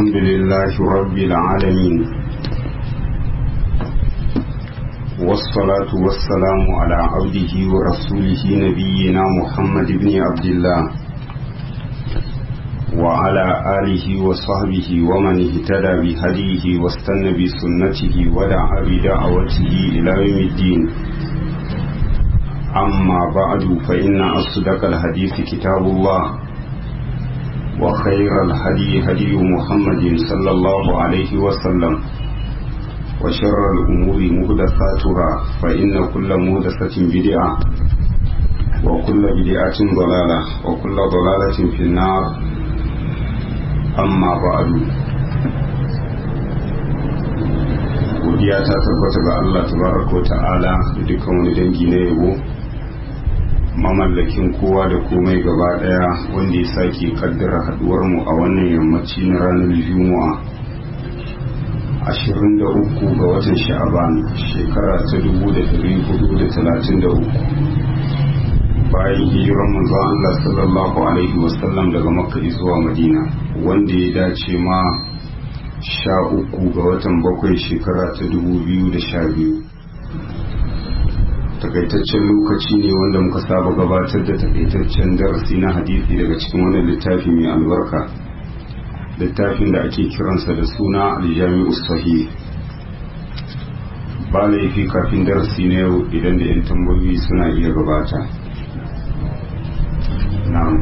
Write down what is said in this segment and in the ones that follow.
الحمد لله رب العالمين والصلاة والسلام على عبده ورسوله نبينا محمد بن عبد الله وعلى آله وصحبه ومن اهتدى بهديه واستنى بسنته ودعا بدعوته إلى يوم الدين أما بعد فإن أصدق الحديث كتاب الله وخير الهدي هدي محمد صلى الله عليه وسلم وشر الأمور مهدفاتها فإن كل مهدفة بدعة وكل بدعة ضلالة وكل ضلالة في النار أما بعد godiya ta tabbata ga Allah tabaraka wa ta'ala da dukkan wani dangi na yabo mamallakin kowa da komai gaba daya wanda ya sake kaddara haduwar mu a wannan yammaci na ranar juma'a 23 ga watan sha'aban shekara ta 1433 bayan hijiran manzo Allah sallallahu alaihi wasallam daga makka zuwa madina wanda ya dace ma sha uku ga watan bakwai shekara ta 2012 takaitaccen lokaci ne wanda muka saba gabatar da takaitaccen darasi na hadisi daga cikin wannan littafi mai albarka littafin da ake kiransa da suna aljami'u sahih ba laifi kafin darasi na yau idan da 'yan tambayoyi suna iya gabata na'am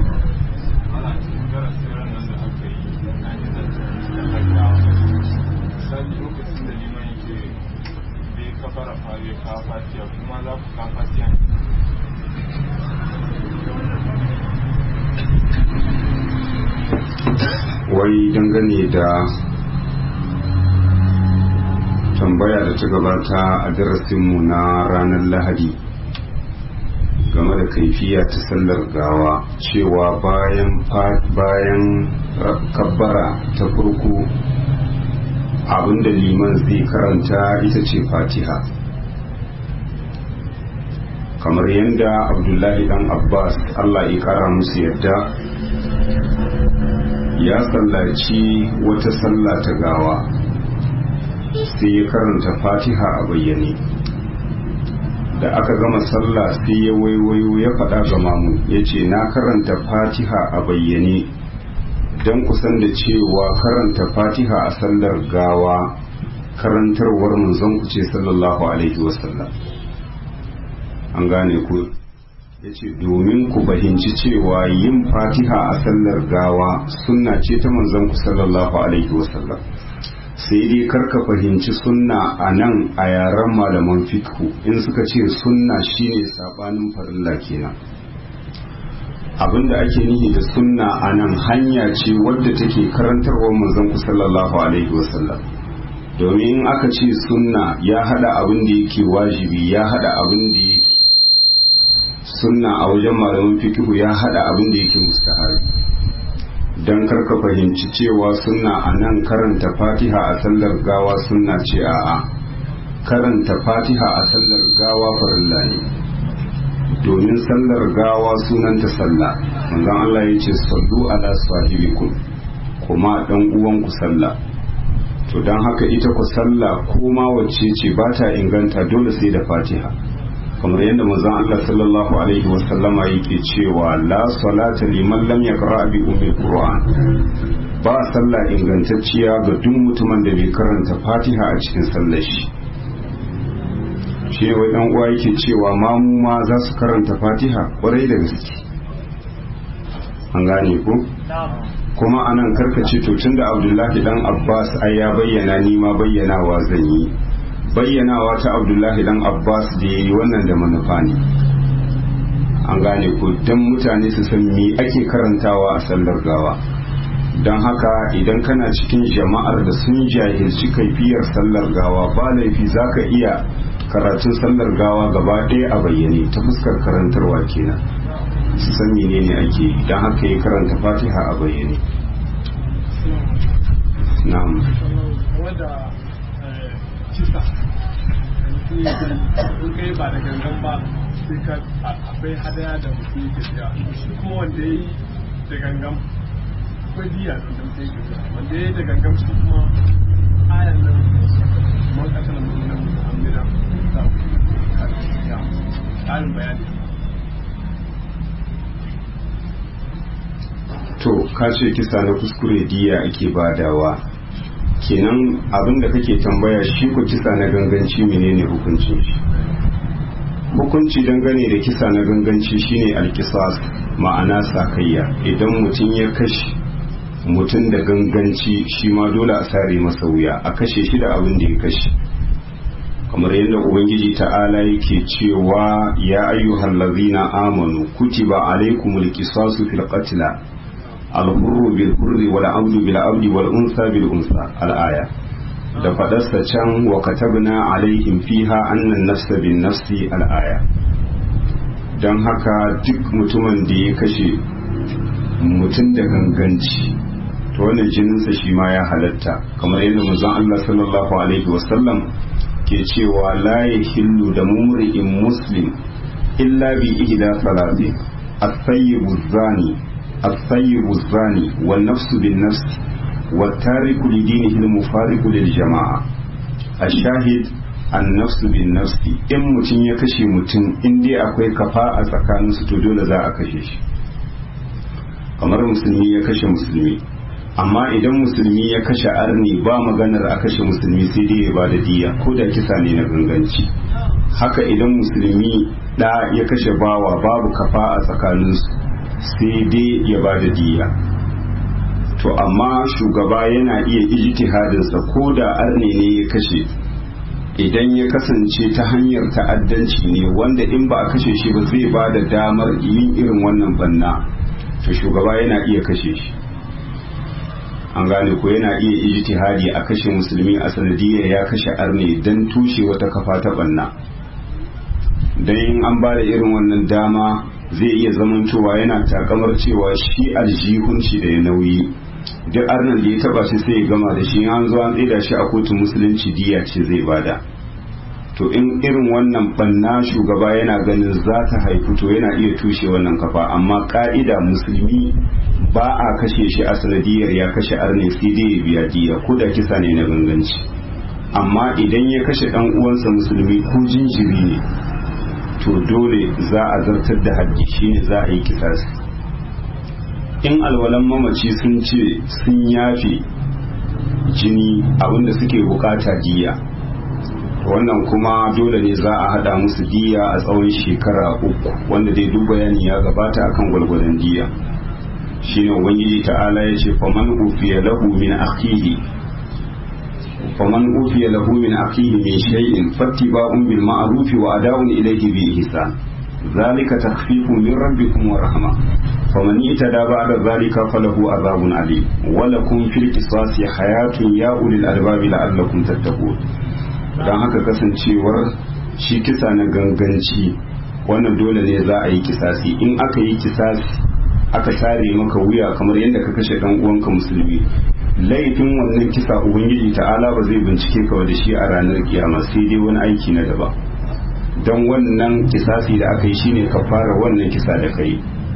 fara fare ka fatiya kuma za ku ka fatiya wai dangane da tambaya da ta gabata a darasinmu na ranar lahadi game da kaifiya ta sallar gawa cewa bayan bayan kabbara ta farko abinda liman zai karanta ita ce fatiha kamar yadda abdullahi dan abbas allah ya kara musu yadda ya sallaci wata sallah ta gawa sai ya karanta fatiha a bayyane da aka gama sallah sai ya waiwayo ya faɗa ga mamu ya ce na karanta fatiha a bayyane don kusan da cewa karanta fatiha a sallar gawa karantarwar manzon ku ce sallallahu alaihi wasallam an gane ku ya ce domin ku fahimci cewa yin fatiha a sallar gawa sunna ce ta manzon ku sallallahu alaihi wasallam sai dai karka fahimci sunna a nan a yaren malaman fikhu in suka ce sunna shine sabanin farilla kenan abinda ake nihi da sunna a nan hanya ce wadda take karantarwar manzon ku sallallahu alaihi wasallam domin aka ce sunna ya hada abin da yake wajibi ya hada abin da yake sunna a wajen malaman fikihu ya hada abin da yake mustahabi dan karka fahimci cewa sunna a nan karanta fatiha a sallar gawa sunna ce a'a karanta fatiha a sallar gawa farilla ne domin sallar gawa sunanta sallah manzon Allah ya ce sallu ala sahibikum kuma dan uwanku sallah to don haka ita ku sallah ko ma wacce ce ba ta inganta dole sai da fatiha kamar yadda manzon Allah sallallahu alaihi wa sallama yake cewa la salata liman lam yaqra bi ummi qur'an ba sallah ingantacciya ga duk mutumin da bai karanta fatiha a cikin sallar shi shi ne wai dan uwa yake cewa mamu ma za su karanta fatiha kwarai da gaske an gane ko kuma anan karkace to tunda abdullahi dan abbas ai ya bayyana ni ma bayyanawa zan yi bayyanawa ta abdullahi dan abbas da ya yi wannan da manufa ne an gane ko don mutane su san me ake karantawa a sallar gawa don haka idan kana cikin jama'ar da sun jahilci kaifiyar sallar gawa ba laifi za ka iya karatun sallar gawa gaba ɗaya a bayyane ta fuskar karantarwa kenan su san menene ake yi don haka ya karanta fatiha a bayyane na'am in kai ba da gangan ba sai ka akwai hadaya da mutum yake biya shi ko wanda ya yi da gangan akwai diya da mutum yake zuwa wanda ya yi da gangamci kuma ayan nan man kasar mutum amina ta ya ƙarin bayani to ka ce kisa na kuskure diya ake badawa kenan abin da kake tambaya shi ku kisa na ganganci menene hukuncin shi hukunci dangane da kisa na ganganci shine alkisas ma'ana sakayya idan mutum ya kashe mutum da ganganci shi ma dole a sare masa wuya a kashe shi da abin da ya kashe kamar yadda ubangiji ta'ala yake cewa ya ayyuhal ladzina amanu kutiba alaikumul qisasu fil qatl al-hurru bil hurri wal abdu bil abdi wal unsa bil unsa al-aya da fadarsa can wa katabna alaihim fiha annan nafsa bin nafsi al-aya don haka duk mutumin da ya kashe mutum da ganganci to wannan jininsa shi ma ya halatta kamar yadda manzon Allah sallallahu alaihi wasallam ke cewa la yahillu da mumri'in muslim illa bi ihda salati at-tayyibu zani at-tayyibu zani wan nafsu bin nafs wat tariku li dinihi al-mufariqu lil jama'a ash-shahid an-nafsu bin nafsi in mutum ya kashe mutum in dai akwai kafa a tsakaninsu to dole za a kashe shi kamar musulmi ya kashe musulmi amma idan musulmi ya kashe arni ba maganar a kashe musulmi sai dai ya bada diya ko da kisa ne na ganganci haka idan musulmi da ya kashe bawa babu kafa a tsakaninsu sai dai ya bada diya to amma shugaba yana iya ijtihadinsa ko da arni ne ya kashe idan ya kasance ta hanyar ta'addanci ne wanda in ba a kashe shi ba zai ba da damar yin irin wannan banna to shugaba yana iya kashe shi an gane ko yana iya ijtihadi a kashe musulmi a sanadiyar ya kashe arne don tushe wata kafa ta banna don in an ba da irin wannan dama zai iya zamantowa yana takamar cewa shi aljihun shi da ya nauyi duk arnan da ya taba shi sai ya gama da shi an zo an tsida shi a kotun musulunci diya ce zai bada to in irin wannan banna shugaba yana ganin za ta haifu to yana iya tushe wannan kafa amma ka'ida musulmi ba a kashe shi a sanadiyar ya kashe arne sai dai ya biya diya ko da kisa ne na ganganci amma idan ya kashe dan uwansa musulmi ko jinjiri ne to dole za a zartar da haddi shine za a yi kisasi in alwalan mamaci sun ce sun yafe jini abinda suke bukata diya wannan kuma dole ne za a hada musu diya a tsawon shekara uku wanda dai duk bayani ya gabata akan gwalgwadon diya shine ubangiji ta'ala ya ce faman ufiya lahu min akhihi faman ufiya lahu min akhihi min shay'in fattiba'un bil ma'ruf wa ada'un ilayhi bi ihsan zalika takhfifun min rabbikum wa rahma faman itada ba'da zalika falahu azabun alim wa lakum fil qisasi hayatun ya ulil albabi la'allakum tattaqun dan haka kasancewar shi kisa na ganganci wannan dole ne za a yi kisasi in aka yi kisasi aka sare maka wuya kamar yadda ka kashe dan uwanka musulmi laifin wannan kisa ubangiji ta'ala ba zai bincike ka da shi a ranar kiyama sai dai wani aiki na daban don wannan kisasi da aka yi shine ka fara wannan kisa da kai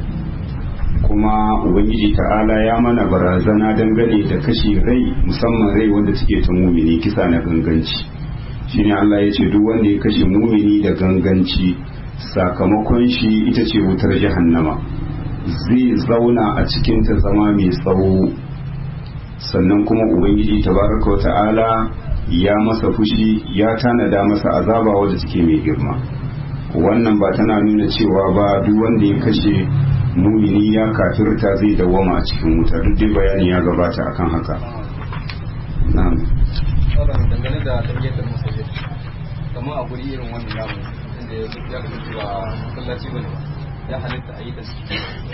kuma ubangiji ta'ala ya mana barazana dangane da kashe rai musamman rai wanda suke ta mumini kisa na ganganci shine Allah ya ce duk wanda ya kashe mumini da ganganci sakamakon shi ita ce wutar jahannama zai zauna a cikin ta zama mai tsawo sannan kuma ubangiji tabaraka wa ta'ala ya masa fushi ya tanada masa azaba wadda take mai girma wannan ba tana nuna cewa ba duk wanda ya kashe mumini ya kafirta zai dawama a cikin wuta duk dai bayani ya gabata akan haka na'am dangane da tarbiyyar masajid kamar a guri irin wannan namu inda ya kasance ba masallaci bane ba ya halitta a yi da su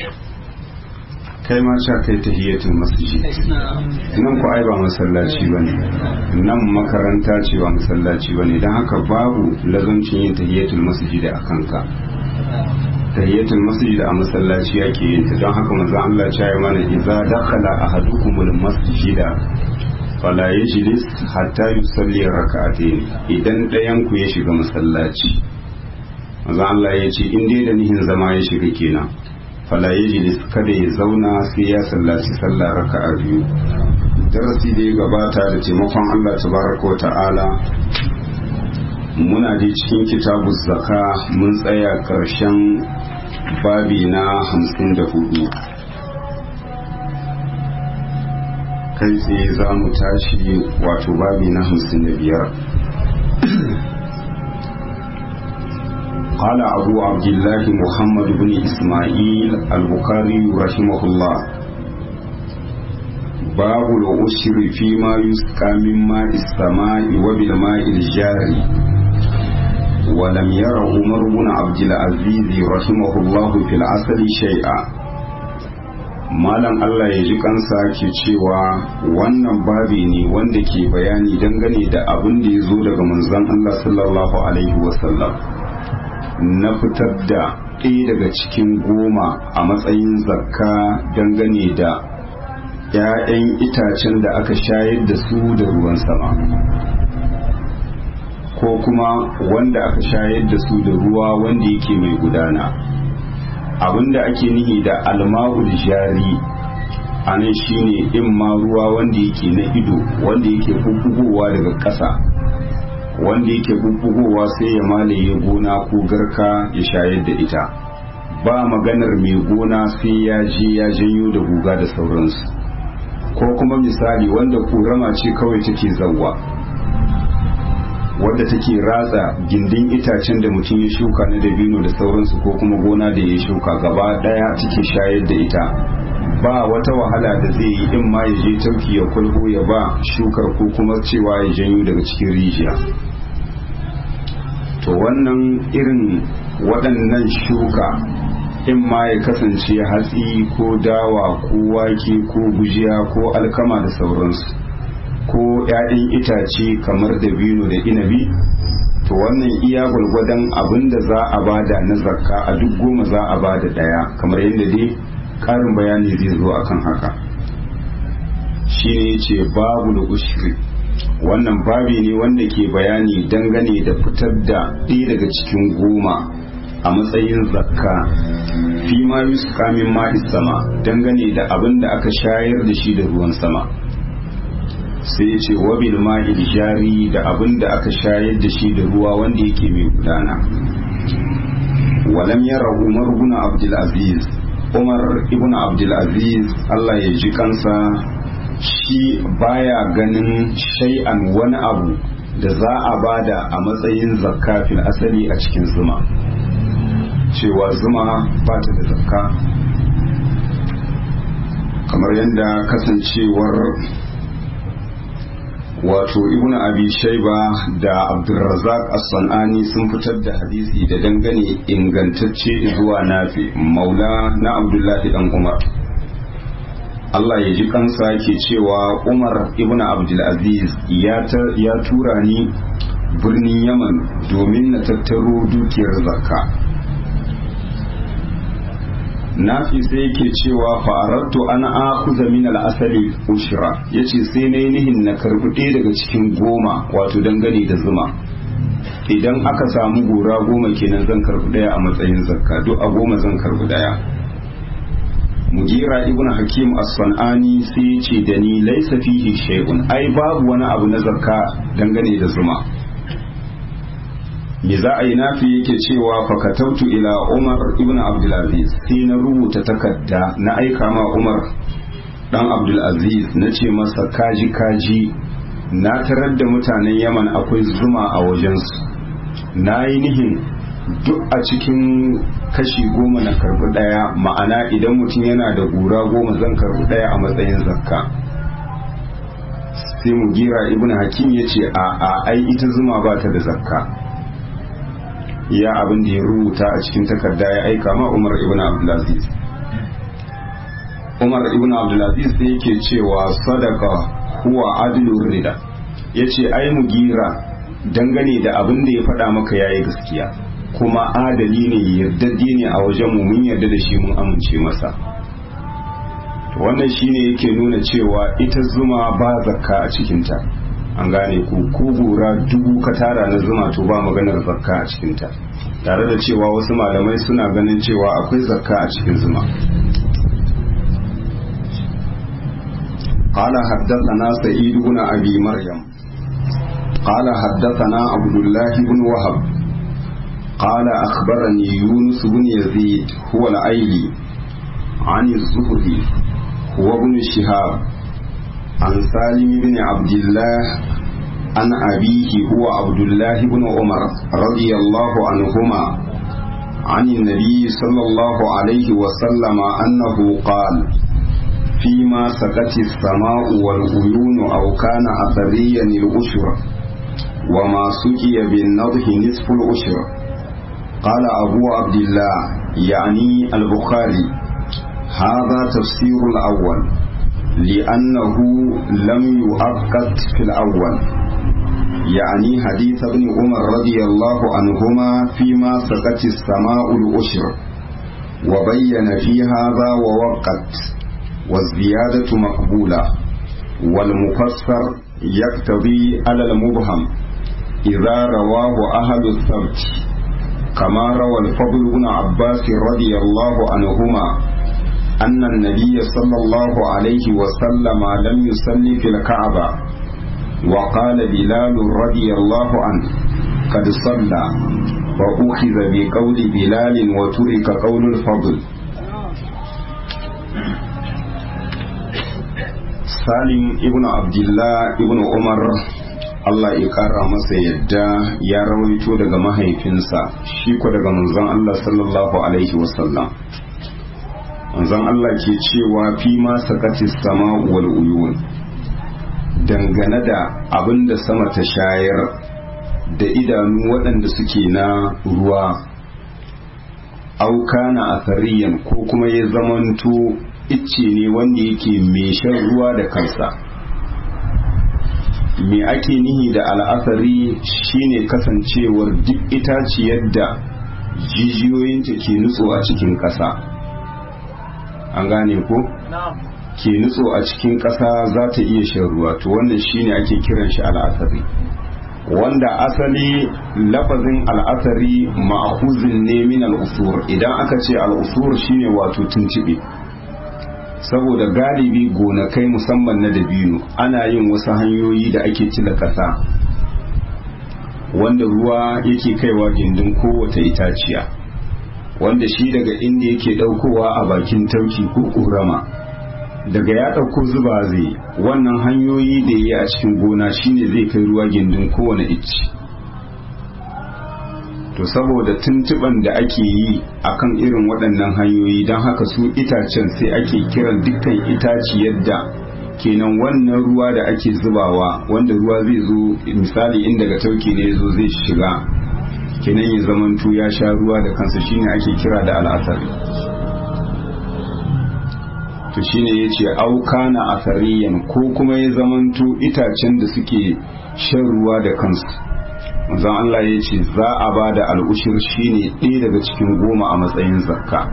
kai ma sha kai tahiyatul masjid nan ku ai ba masallaci bane nan makaranta ce ba masallaci bane dan haka babu lazancin yin tahiyatul masjid a kanka tahiyatul masjid a masallaci yake yin ta don haka manzo Allah ya ce mana idza dakhala ahadukumul masjida fala yajlis hatta yusalli rak'atayn idan ɗayan ku ya shiga masallaci manzo Allah ya ce in dai da nihin zama ya shiga kenan fala yajlis kada ya zauna sai ya sallaci sallah raka'a biyu darasi da ya gabata da taimakon Allah tabaraka wa ta'ala muna da cikin kitabu zaka mun tsaya karshen babi na hamsin da hudu kai tsaye za mu tashi wato babi na hamsin da biyar قال أبو عبد الله محمد بن إسماعيل البخاري رحمه الله باب العشر فيما يسقى من ماء السماء وبالماء الجاري ولم ير عمر بن عبد العزيز رحمه الله في العسل شيئا malam Allah ya ji kansa ke cewa wannan babi ne wanda ke bayani dangane da abin da ya zo daga manzon Allah sallallahu alaihi wasallam na fitar da ɗaya daga cikin goma a matsayin zakka dangane da ‘ya'yan itacen da aka shayar da su da ruwan sama ko kuma wanda aka shayar da su da ruwa wanda yake mai gudana abinda ake nihi da alma'ul jari a nan shine in ma ruwa wanda yake na ido wanda yake bubbugowa daga ƙasa wanda yake bubbugowa sai ya malaye gona ko garka ya shayar da ita ba maganar mai gona sai ya je ya janyo da guga da sauransu ko kuma misali wanda kurama ce kawai take zawwa wadda take ratsa gindin itacen da mutum ya shuka na dabino da sauransu ko kuma gona da ya shuka gaba daya take shayar da ita ba wata wahala da zai yi in ma ya je tauki ya kulho ya ba shukar ko kuma cewa ya janyo daga cikin rijiya to wannan irin waɗannan shuka in ma ya kasance hatsi ko dawa ko wake ko gujiya ko alkama da sauransu ko 'ya'yan itace kamar dabino da inabi to wannan iya gwalgwadon abin da za a bada na zakka a duk goma za a bada daya kamar yadda dai karin bayani zai zo akan haka shi ne ce babu da ushri wannan babi ne wanda ke bayani dangane da fitar da ɗaya daga cikin goma a matsayin zakka fi ma yusuka min ma'is sama dangane da abin da aka shayar da shi da ruwan sama sai ya ce wabil ma'il jari da abin da aka shayar da shi da ruwa wanda yake mai gudana walam yara umar ibn abdul aziz umar ibn abdul aziz Allah ya ji kansa shi baya ganin shay'an wani abu da za a bada a matsayin zakka fil asali a cikin zuma cewa zuma ba ta da zakka kamar yadda kasancewar wato ibnu abi shaiba da abdulrazak as-sanani sun fitar da hadisi da dangane ingantacce zuwa nafi maula na abdullahi dan umar Allah ya ji kansa ke cewa umar ibnu abdulaziz ya tura ni birnin yaman domin na tattaro dukiyar zakka nafi sai yake cewa fa'arattu ana akuza min al'asali ushra yace sai na nihin na karbi ɗaya daga cikin goma wato dangane da zuma idan aka samu gora goma kenan zan karbi ɗaya a matsayin zakka duk a goma zan karbi ɗaya mugira ibn hakim as-sanani sai yace da ni laysa fihi shay'un ai babu wani abu na zakka dangane da zuma me za a yi nafi yake cewa fakatautu ila umar ibn abdulaziz sai na rubuta takarda na aika ma umar dan abdulaziz na ce masa kaji kaji na tarar da mutanen yaman akwai zuma a wajensu na yi nihin duk a cikin kashi goma na karbi daya ma'ana idan mutum yana da gura goma zan karbi daya a matsayin zakka sai mu gira ibn hakim ya ce a a ai ita zuma ba ta da zakka iya abin da ya rubuta a cikin takarda ya aika ma Umar ibn Abdulaziz Umar ibn Abdulaziz sai yake cewa sadaka huwa adlur rida yace ai mugira dangane da abin da ya faɗa maka yayi gaskiya kuma adali ne yardadde ne a wajen mu mun yarda da shi mun amince masa wannan shine yake nuna cewa ita zuma ba zakka a cikinta an gane ku ko gora dubu ka tara na zuma to ba maganar zakka a cikinta tare da cewa wasu malamai suna ganin cewa akwai zakka a cikin zuma قال حدثنا سعيد بن أبي مريم قال حدثنا عبد الله بن وهب قال أخبرني يونس بن يزيد هو الأيلي عن الزهري هو ابن شهاب عن سالم بن عبد الله عن أبيه هو عبد الله بن عمر رضي الله عنهما عن النبي صلى الله عليه وسلم أنه قال فيما سكت السماء والعيون أو كان أثريا الأشر وما سقي بالنضح نصف الأشر قال أبو عبد الله يعني البخاري هذا تفسير الأول لأنه لم يؤكد في الأول يعني حديث ابن عمر رضي الله عنهما فيما سقت السماء الأشر وبين في هذا ووقت والزيادة مقبولة والمفسر يقتضي على المبهم إذا رواه أهل الثبت كما روى الفضل بن عباس رضي الله عنهما أن النبي صلى الله عليه وسلم لم يصلي في الكعبة وقال بلال رضي الله عنه قد صلى وأخذ بقول بلال وترك قول الفضل salim ibn abdullah ibn umar Allah ya kara masa yadda ya rawaito daga mahaifinsa shi ko daga manzon Allah sallallahu alaihi wasallam manzon Allah ke cewa fi ma sakati sama wal uyun dangane da abin da sama ta shayar da idanu waɗanda suke na ruwa auka na asariyan ko kuma ya zamanto icce ne wanda yake mai shan ruwa da kansa me ake nihi da al'asari shine kasancewar duk itaciyar da jijiyoyinta ke nutso a cikin ƙasa an gane ko ke nutso a cikin ƙasa za ta iya shan ruwa to wannan shine ake kiran shi al'asari wanda asali lafazin al'asari ma'akuzin ne min al'usur idan aka ce al'usur shine wato tuntube saboda galibi gonakai musamman na dabino ana yin wasu hanyoyi da ake cila ƙasa wanda ruwa yake kaiwa gindin kowace itaciya wanda shi daga inda yake ɗaukowa a bakin tauki ko ƙurama daga ya ɗauko zuba zai wannan hanyoyi da ya a cikin gona shine zai kai ruwa gindin kowane icci to saboda tuntuban da ake yi akan irin waɗannan hanyoyi don haka su itacen sai ake kiran dukkan itaci yadda kenan wannan ruwa da ake zubawa wanda ruwa zai zo misali in daga tauki ne zo zai shiga kenan ya zamantu ya sha ruwa da kansa shine ake kira da al'asari to shine ya ce auka na asariyan ko kuma ya zamantu itacen da suke shan ruwa da kansu manzon Allah ya ce za a ba da al'ushir shine ɗaya daga cikin goma a matsayin zakka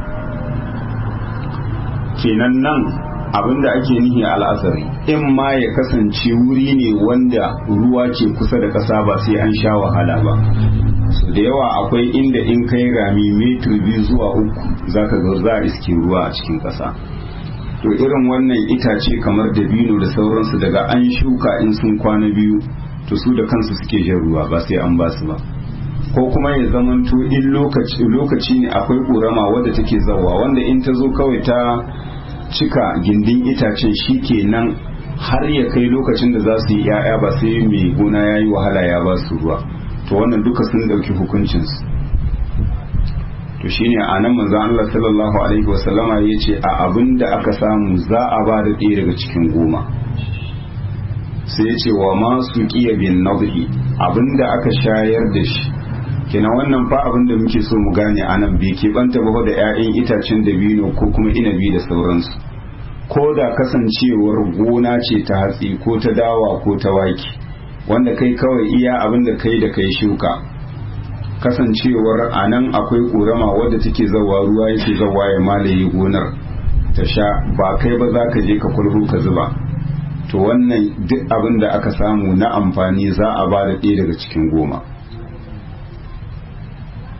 kenan nan abinda ake nihi al'asari in ma ya kasance wuri ne wanda ruwa ke kusa da ƙasa ba sai an sha wahala ba so da yawa akwai inda in kai rami metir biyu zuwa uku zaka ga za a iske ruwa a cikin ƙasa to irin wannan itace kamar dabino da sauransu daga an shuka in sun kwana biyu to su da kansu suke jan ruwa ba sai an basu ba ko kuma ya zamanto in lokaci lokaci ne akwai ƙorama wadda take zawa wanda in ta zo kawai ta cika gindin itacen shi kenan har ya kai lokacin da za su yi 'ya'ya ba sai mai gona ya yi wahala ya ba su ruwa to wannan duka sun ɗauki hukuncinsu to shine a nan manzon Allah sallallahu alaihi wasallama ya ce a abin da aka samu za a ba da ɗaya daga cikin goma sai ya ce wa masu ƙiya bin nadhi abin da aka shayar da shi kenan wannan fa abin da muke so mu gane a nan bai keɓanta ba da 'ya'yan itacen dabino ko kuma inabi da sauransu ko da kasancewar gona ce ta hatsi ko ta dawa ko ta wake wanda kai kawai iya abin da kai da kai shuka kasancewar a nan akwai ƙorama wadda take zawa ruwa yake zawa ya malaye gonar ta sha ba kai ba za ka je ka kulhu ka zuba to wannan duk abin da aka samu na amfani za a ba da ɗaya daga cikin goma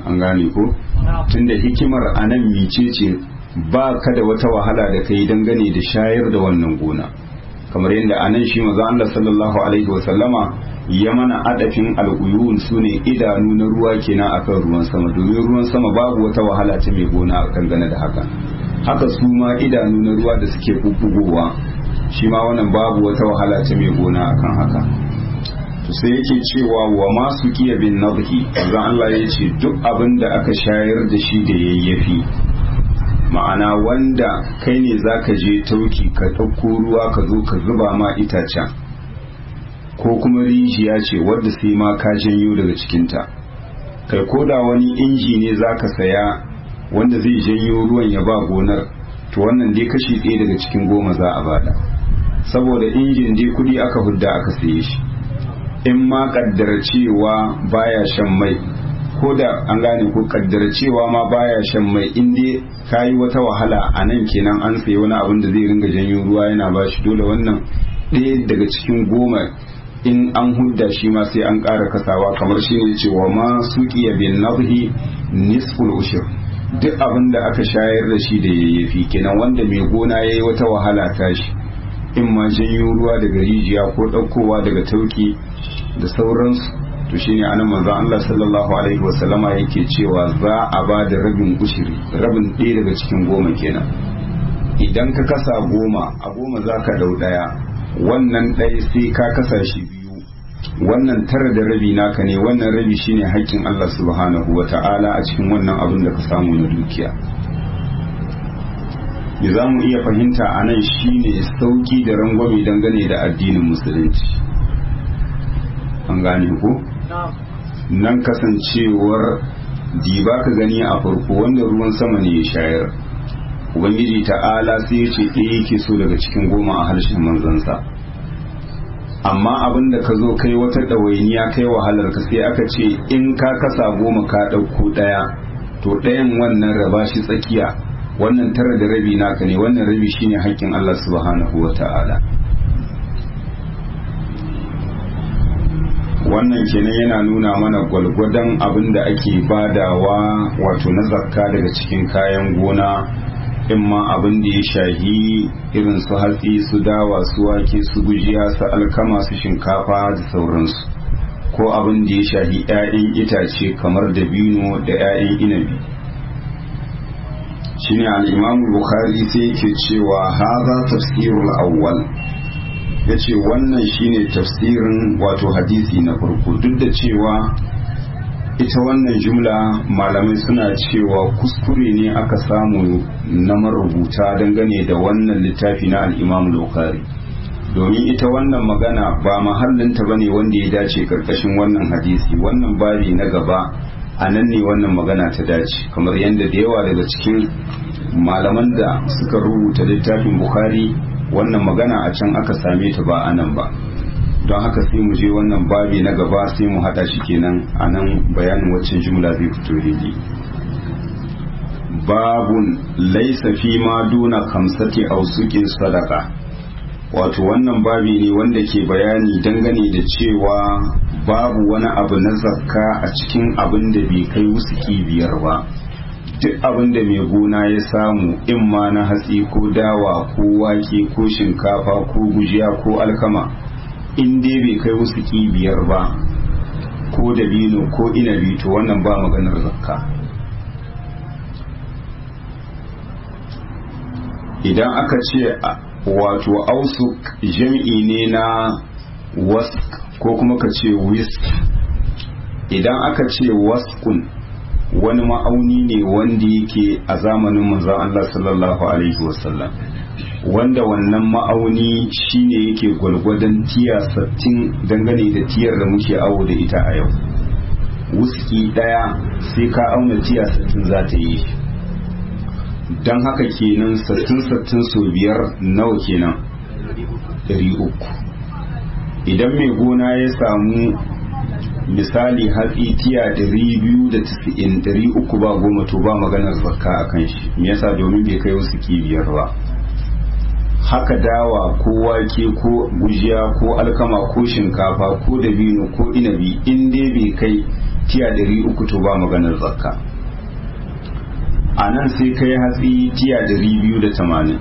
an gane ko tunda hikimar anan mice ce ba ka da wata wahala da kai dangane da shayar da wannan gona kamar yadda anan shi maza Allah sallallahu alaihi wasallama ya mana adafin al'uyun su ne idanu na ruwa kenan akan ruwan sama domin ruwan sama babu wata wahala ta mai gona a dangane da haka haka su ma idanu na ruwa da suke bubbugowa shi ma wannan babu wata wahala ta mai gona akan haka to sai yake cewa wa masu kiya bin nadhi zan Allah ya ce duk abin da aka shayar da shi da yayyafi ma'ana wanda kai ne zaka je tauki ka ɗauko ruwa ka zo ka zuba ma itacen ko kuma rijiya ce wadda sai ma ka janyo daga cikinta kai koda wani inji ne zaka saya wanda zai janyo ruwan ya ba gonar to wannan dai kashi ɗaya daga cikin goma za a bada saboda injin dai kudi aka hudda aka saye shi in ma kaddara cewa baya shan mai ko da an gane ko kaddara cewa ma baya shan mai in dai kayi wata wahala a nan kenan an sayi wani abin da zai ringa janyo ruwa yana ba shi dole wannan ɗaya daga cikin goma in an hudda shi ma sai an ƙara kasawa kamar shi ne cewa ma suƙiya bin nabhi nisful ushur duk abin da aka shayar da shi da yayyafi kenan wanda mai gona ya yi wata wahala tashi in ma janyo ruwa daga rijiya ko ɗaukowa daga tauki da sauransu to shine anan manzon Allah sallallahu alaihi wasallama yake cewa za a ba da rabin ushiri rabin ɗaya daga cikin goma kenan idan ka kasa goma a goma za ka ɗau ɗaya wannan ɗaya sai ka kasa shi biyu wannan tara da rabi naka ne wannan rabi shine haƙƙin Allah subhanahu wa ta'ala a cikin wannan abin da ka samu na dukiya me za mu iya fahimta a nan shine sauki da rangwame dangane da addinin musulunci an gane ko nan kasancewar diba ka gani a farko wanda ruwan sama ne ya shayar ubangiji ta'ala sai ya ce ɗaya yake so daga cikin goma a harshen manzansa amma abin da ka zo kai wata ɗawainiya kai wahalar ka sai aka ce in ka kasa goma ka ɗauko ɗaya to ɗayan wannan raba shi tsakiya wannan tara da rabi naka ne wannan rabi shine haƙƙin Allah subhanahu wa ta'ala wannan kenan yana nuna mana gwalgwadon abin da ake badawa wato na zakka daga cikin kayan gona in ma abin da ya shahi irin su hatsi su dawa su wake su gujiya su alkama su shinkafa da sauransu ko abin da ya shahi 'ya'yan itace kamar dabino da 'ya'yan inabi shine al-imamu bukhari sai yake cewa haza tafsirul awwal ya ce wannan shine tafsirin wato hadisi na farko duk da cewa ita wannan jumla malamai suna cewa kuskure ne aka samu na marubuta dangane da wannan littafi na al'imam lokari domin ita wannan magana ba mahallinta ba ne wanda ya dace karkashin wannan hadisi wannan babi na gaba a nan ne wannan magana ta dace kamar yadda da yawa daga cikin malaman da suka rubuta littafin bukhari wannan magana a can aka same ta ba a nan ba don haka sai mu je wannan babi na gaba sai mu hada shi kenan a nan bayanin waccan jumla zai fito daidai babun laisa fi ma duna kamsati ausukin sadaka wato wannan babi ne wanda ke bayani dangane da cewa babu wani abu na zakka a cikin abin da bai kai wusuki biyar ba duk abin da mai gona ya samu in ma na hatsi ko dawa ko wake ko shinkafa ko gujiya ko alkama in dai bai kai wasu biyar ba ko dabino ko inabi to wannan ba maganar zakka idan aka ce wato ausuk jam'i ne na wask ko kuma ka ce wisk idan aka ce waskun wani ma'auni ne wanda yake a zamanin manzon Allah sallallahu alaihi wasallam wanda wannan ma'auni shine yake gwalgwadon tiya sattin dangane da tiyar da muke awo da ita a yau wuski daya sai ka auna tiya sattin za ta yi don haka kenan sattin sattin sau biyar nawa kenan ɗari uku idan mai gona ya samu misali hatsi tiya ɗari biyu da tisa'in ɗari uku ba goma to ba maganar zakka a kan shi me yasa domin bai kai wasu kibiyar ba haka dawa ko wake ko gujiya ko alkama ko shinkafa ko dabino ko inabi in dai bai kai tiya ɗari uku to ba maganar zakka a nan sai kai hatsi tiya ɗari biyu da tamanin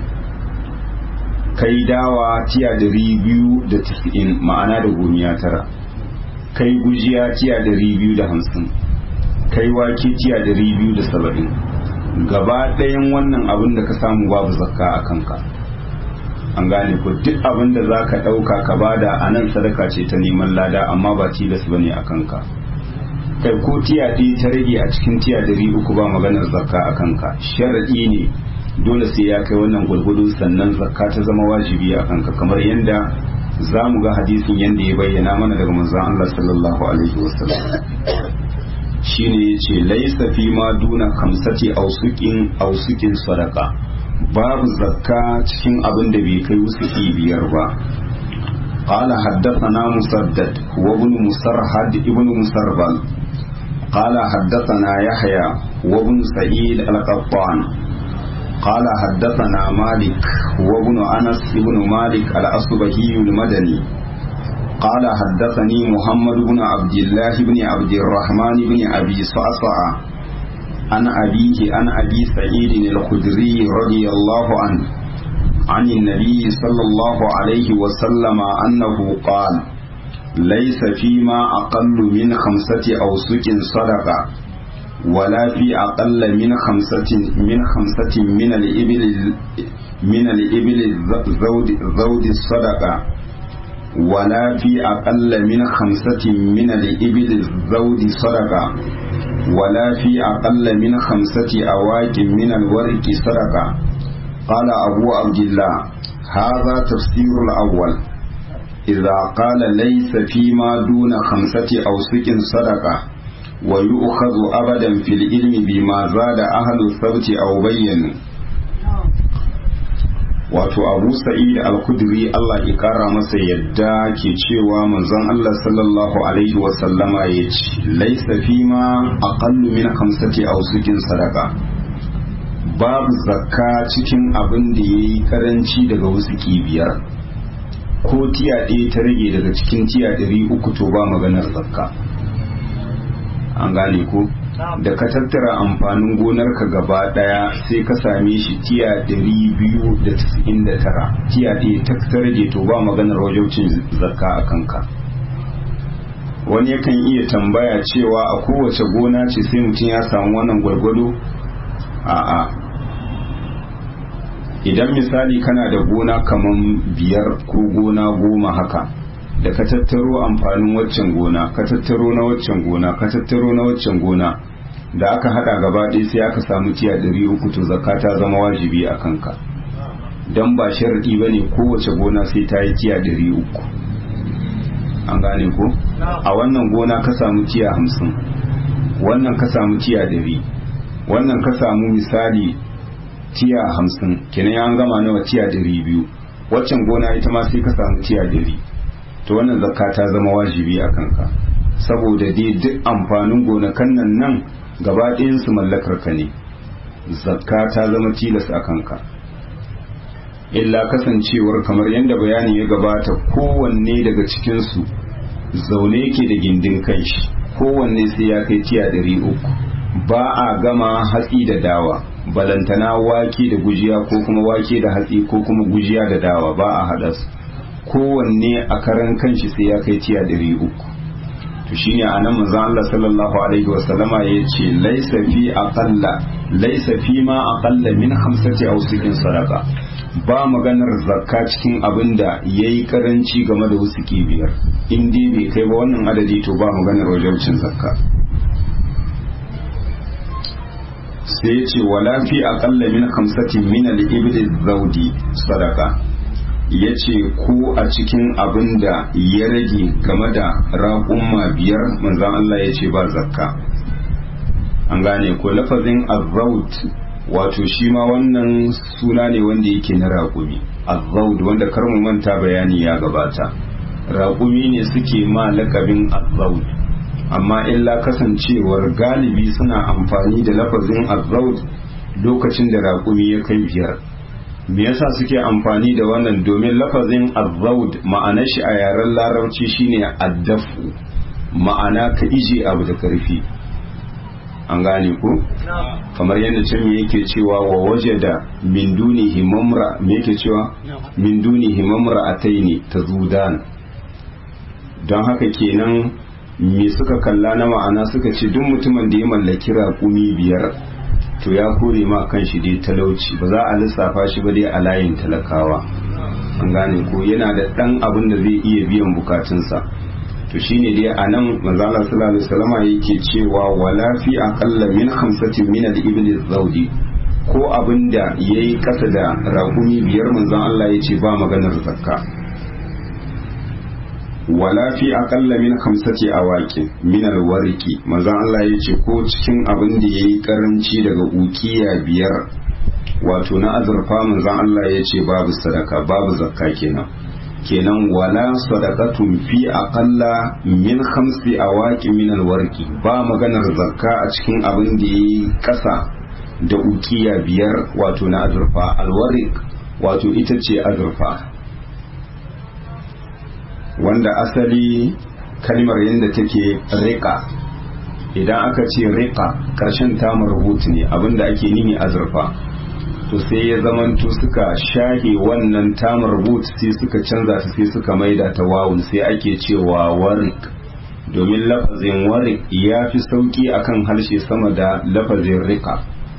kai dawa tiya ɗari biyu da tisa'in ma'ana da gomiya tara kai gujiya tiya ɗari biyu da hamsin kai wake tiya ɗari biyu da saba'in gaba ɗayan wannan abin da ka samu babu zakka a kanka an gane ko duk abin da za ka ɗauka ka bada a nan sadaka ce ta neman lada amma ba tilas ba ne a kanka kai ko tiya ɗaya ta rage a cikin tiya ɗari uku ba maganar zakka a kanka sharaɗi ne dole sai ya kai wannan gwargwado sannan zakka ta zama wajibi a kanka kamar yadda za mu ga hadisin yadda ya bayyana mana daga manzon Allah sallallahu alaihi wasallam shine yace laisa fi ma duna kamsati ausukin ausukin sadaka babu zakka cikin abin da bai kai wusuki biyar ba قال حدثنا مسدد وابن مسرهد ابن مسربل قال حدثنا يحيى وابن سعيد القطان قال حدثنا مالك وابن انس ابن مالك الاصبهي المدني قال حدثني محمد بن عبد الله بن عبد الرحمن بن ابي صعصع عن ابيه عن ابي سعيد الخدري رضي الله عنه عن النبي صلى الله عليه وسلم انه قال ليس فيما اقل من خمسه اوسق صدقه ولا في أقل من خمسة من خمسة من الإبل من الإبل زود زود الصدقة ولا في أقل من خمسة من الإبل زود صدقة ولا في أقل من خمسة أواك من الورق صدقة قال أبو عبد الله هذا تفسير الأول إذا قال ليس فيما دون خمسة أوسق صدقة ويؤخذ أبدا في العلم بما زاد أهل الثبت أو بينوا wato abu sa'id al-kudri Allah ya kara masa yadda ke cewa manzon Allah sallallahu alaihi wa sallama ya ce laisa fi ma aqallu min khamsati awsukin sadaka babu zakka cikin abin da yayi karanci daga wusuki biyar ko tiya ɗaya ta rage daga cikin tiya ɗari uku to ba maganar zakka an gane ko da ka tattara amfanin gonarka gaba daya sai ka same shi tiya 299 tiya ɗaya ta rage to ba maganar wajaucin zakka a kanka wani yakan iya tambaya cewa a kowace gona ce sai mutum ya samu wannan gwargwado a'a idan misali kana da gona kaman biyar ko gona goma haka da ka tattaro amfanin waccan gona ka tattaro na waccan gona ka tattaro na waccan gona da aka hada gaba ɗaya sai aka samu tiya ɗari uku to zakka ta zama wajibi a kanka don ba sharaɗi ba ne kowace gona sai ta yi tiya ɗari uku an gane ko a wannan gona ka samu tiya hamsin wannan ka samu tiya ɗari wannan ka samu misali tiya hamsin kenan an gama nawa tiya ɗari biyu waccan gona ita ma sai ka samu tiya ɗari to wannan zakka ta zama wajibi a kanka saboda dai duk amfanin gonakan nan nan gaba su mallakar ka ne zakka ta zama tilas a kanka illa kasancewar kamar yadda bayani ya gabata kowanne daga cikinsu zaune ke da gindin kai shi kowanne sai ya kai tiya ɗari uku ba a gama hatsi da dawa balantana wake da gujiya ko kuma wake da hatsi ko kuma gujiya da dawa ba a haɗa su kowanne a karan kanshi sai ya kai tiya ɗari uku to shine a nan manzon Allah sallallahu alaihi wasallama ya ce laisa fi aqalla laisa fi ma aqalla min khamsati awsikin sadaqa ba maganar zakka cikin abin da yayi karanci game da wusuki biyar in dai bai kai ba wannan adadi to ba maganar wajibcin zakka sai ya ce wala fi aqalla min khamsatin min al-ibli zawdi sadaqa ya ce ko a cikin abin da ya rage game da raƙumma biyar manzan Allah ya ce ba zakka an gane ko lafazin azzaud wato shi ma wannan suna ne wanda yake na raƙumi azzaud wanda kar mu manta bayani ya gabata raƙumi ne suke ma lakabin azzaud amma illa kasancewar galibi suna amfani da lafazin azzaud lokacin da raƙumi ya kai biyar me yasa suke amfani da wannan domin lafazin azzaud ma'anar shi a yaren larabci shine addafu ma'ana ka ije abu da karfi an gane ko kamar yadda can me yake cewa wa waje da min duni himamra me yake cewa min duni himamra ataini tazudan don haka kenan me suka kalla na ma'ana suka ce duk mutumin da ya mallaki raƙumi biyar to ya kore ma kan shi dai talauci ba za a lissafa shi ba dai a layin talakawa an gane ko yana da ɗan abin da zai iya biyan bukatunsa to shine dai a nan manzala sallallahu alaihi wasallama yake cewa wala fi aqalla min khamsatin min al-ibl zawdi ko abinda yayi kasa da raƙumi biyar manzon Allah yace ba maganar zakka wala fi aqalla min khamsati awaqin min al-warqi manzon Allah yace ko cikin abin da yayi karanci daga ukiya biyar wato na azurfa manzon Allah yace babu sadaka babu zakka kenan kenan wala sadaqatun fi aqalla min khamsi awaqi min alwarqi ba maganar zakka a cikin abin da yayi kasa da ukiya biyar wato na azurfa alwarik wato ita ce azurfa wanda asali kalmar yadda take riqa idan aka ce riqa karshen tamar rubutu ne abinda ake nini azurfa to sai ya zamanto suka shahe wannan tamar but sai suka canza ta sai suka maida ta wawun sai ake cewa warik domin lafazin warik ya fi sauki akan harshe sama da lafazin rika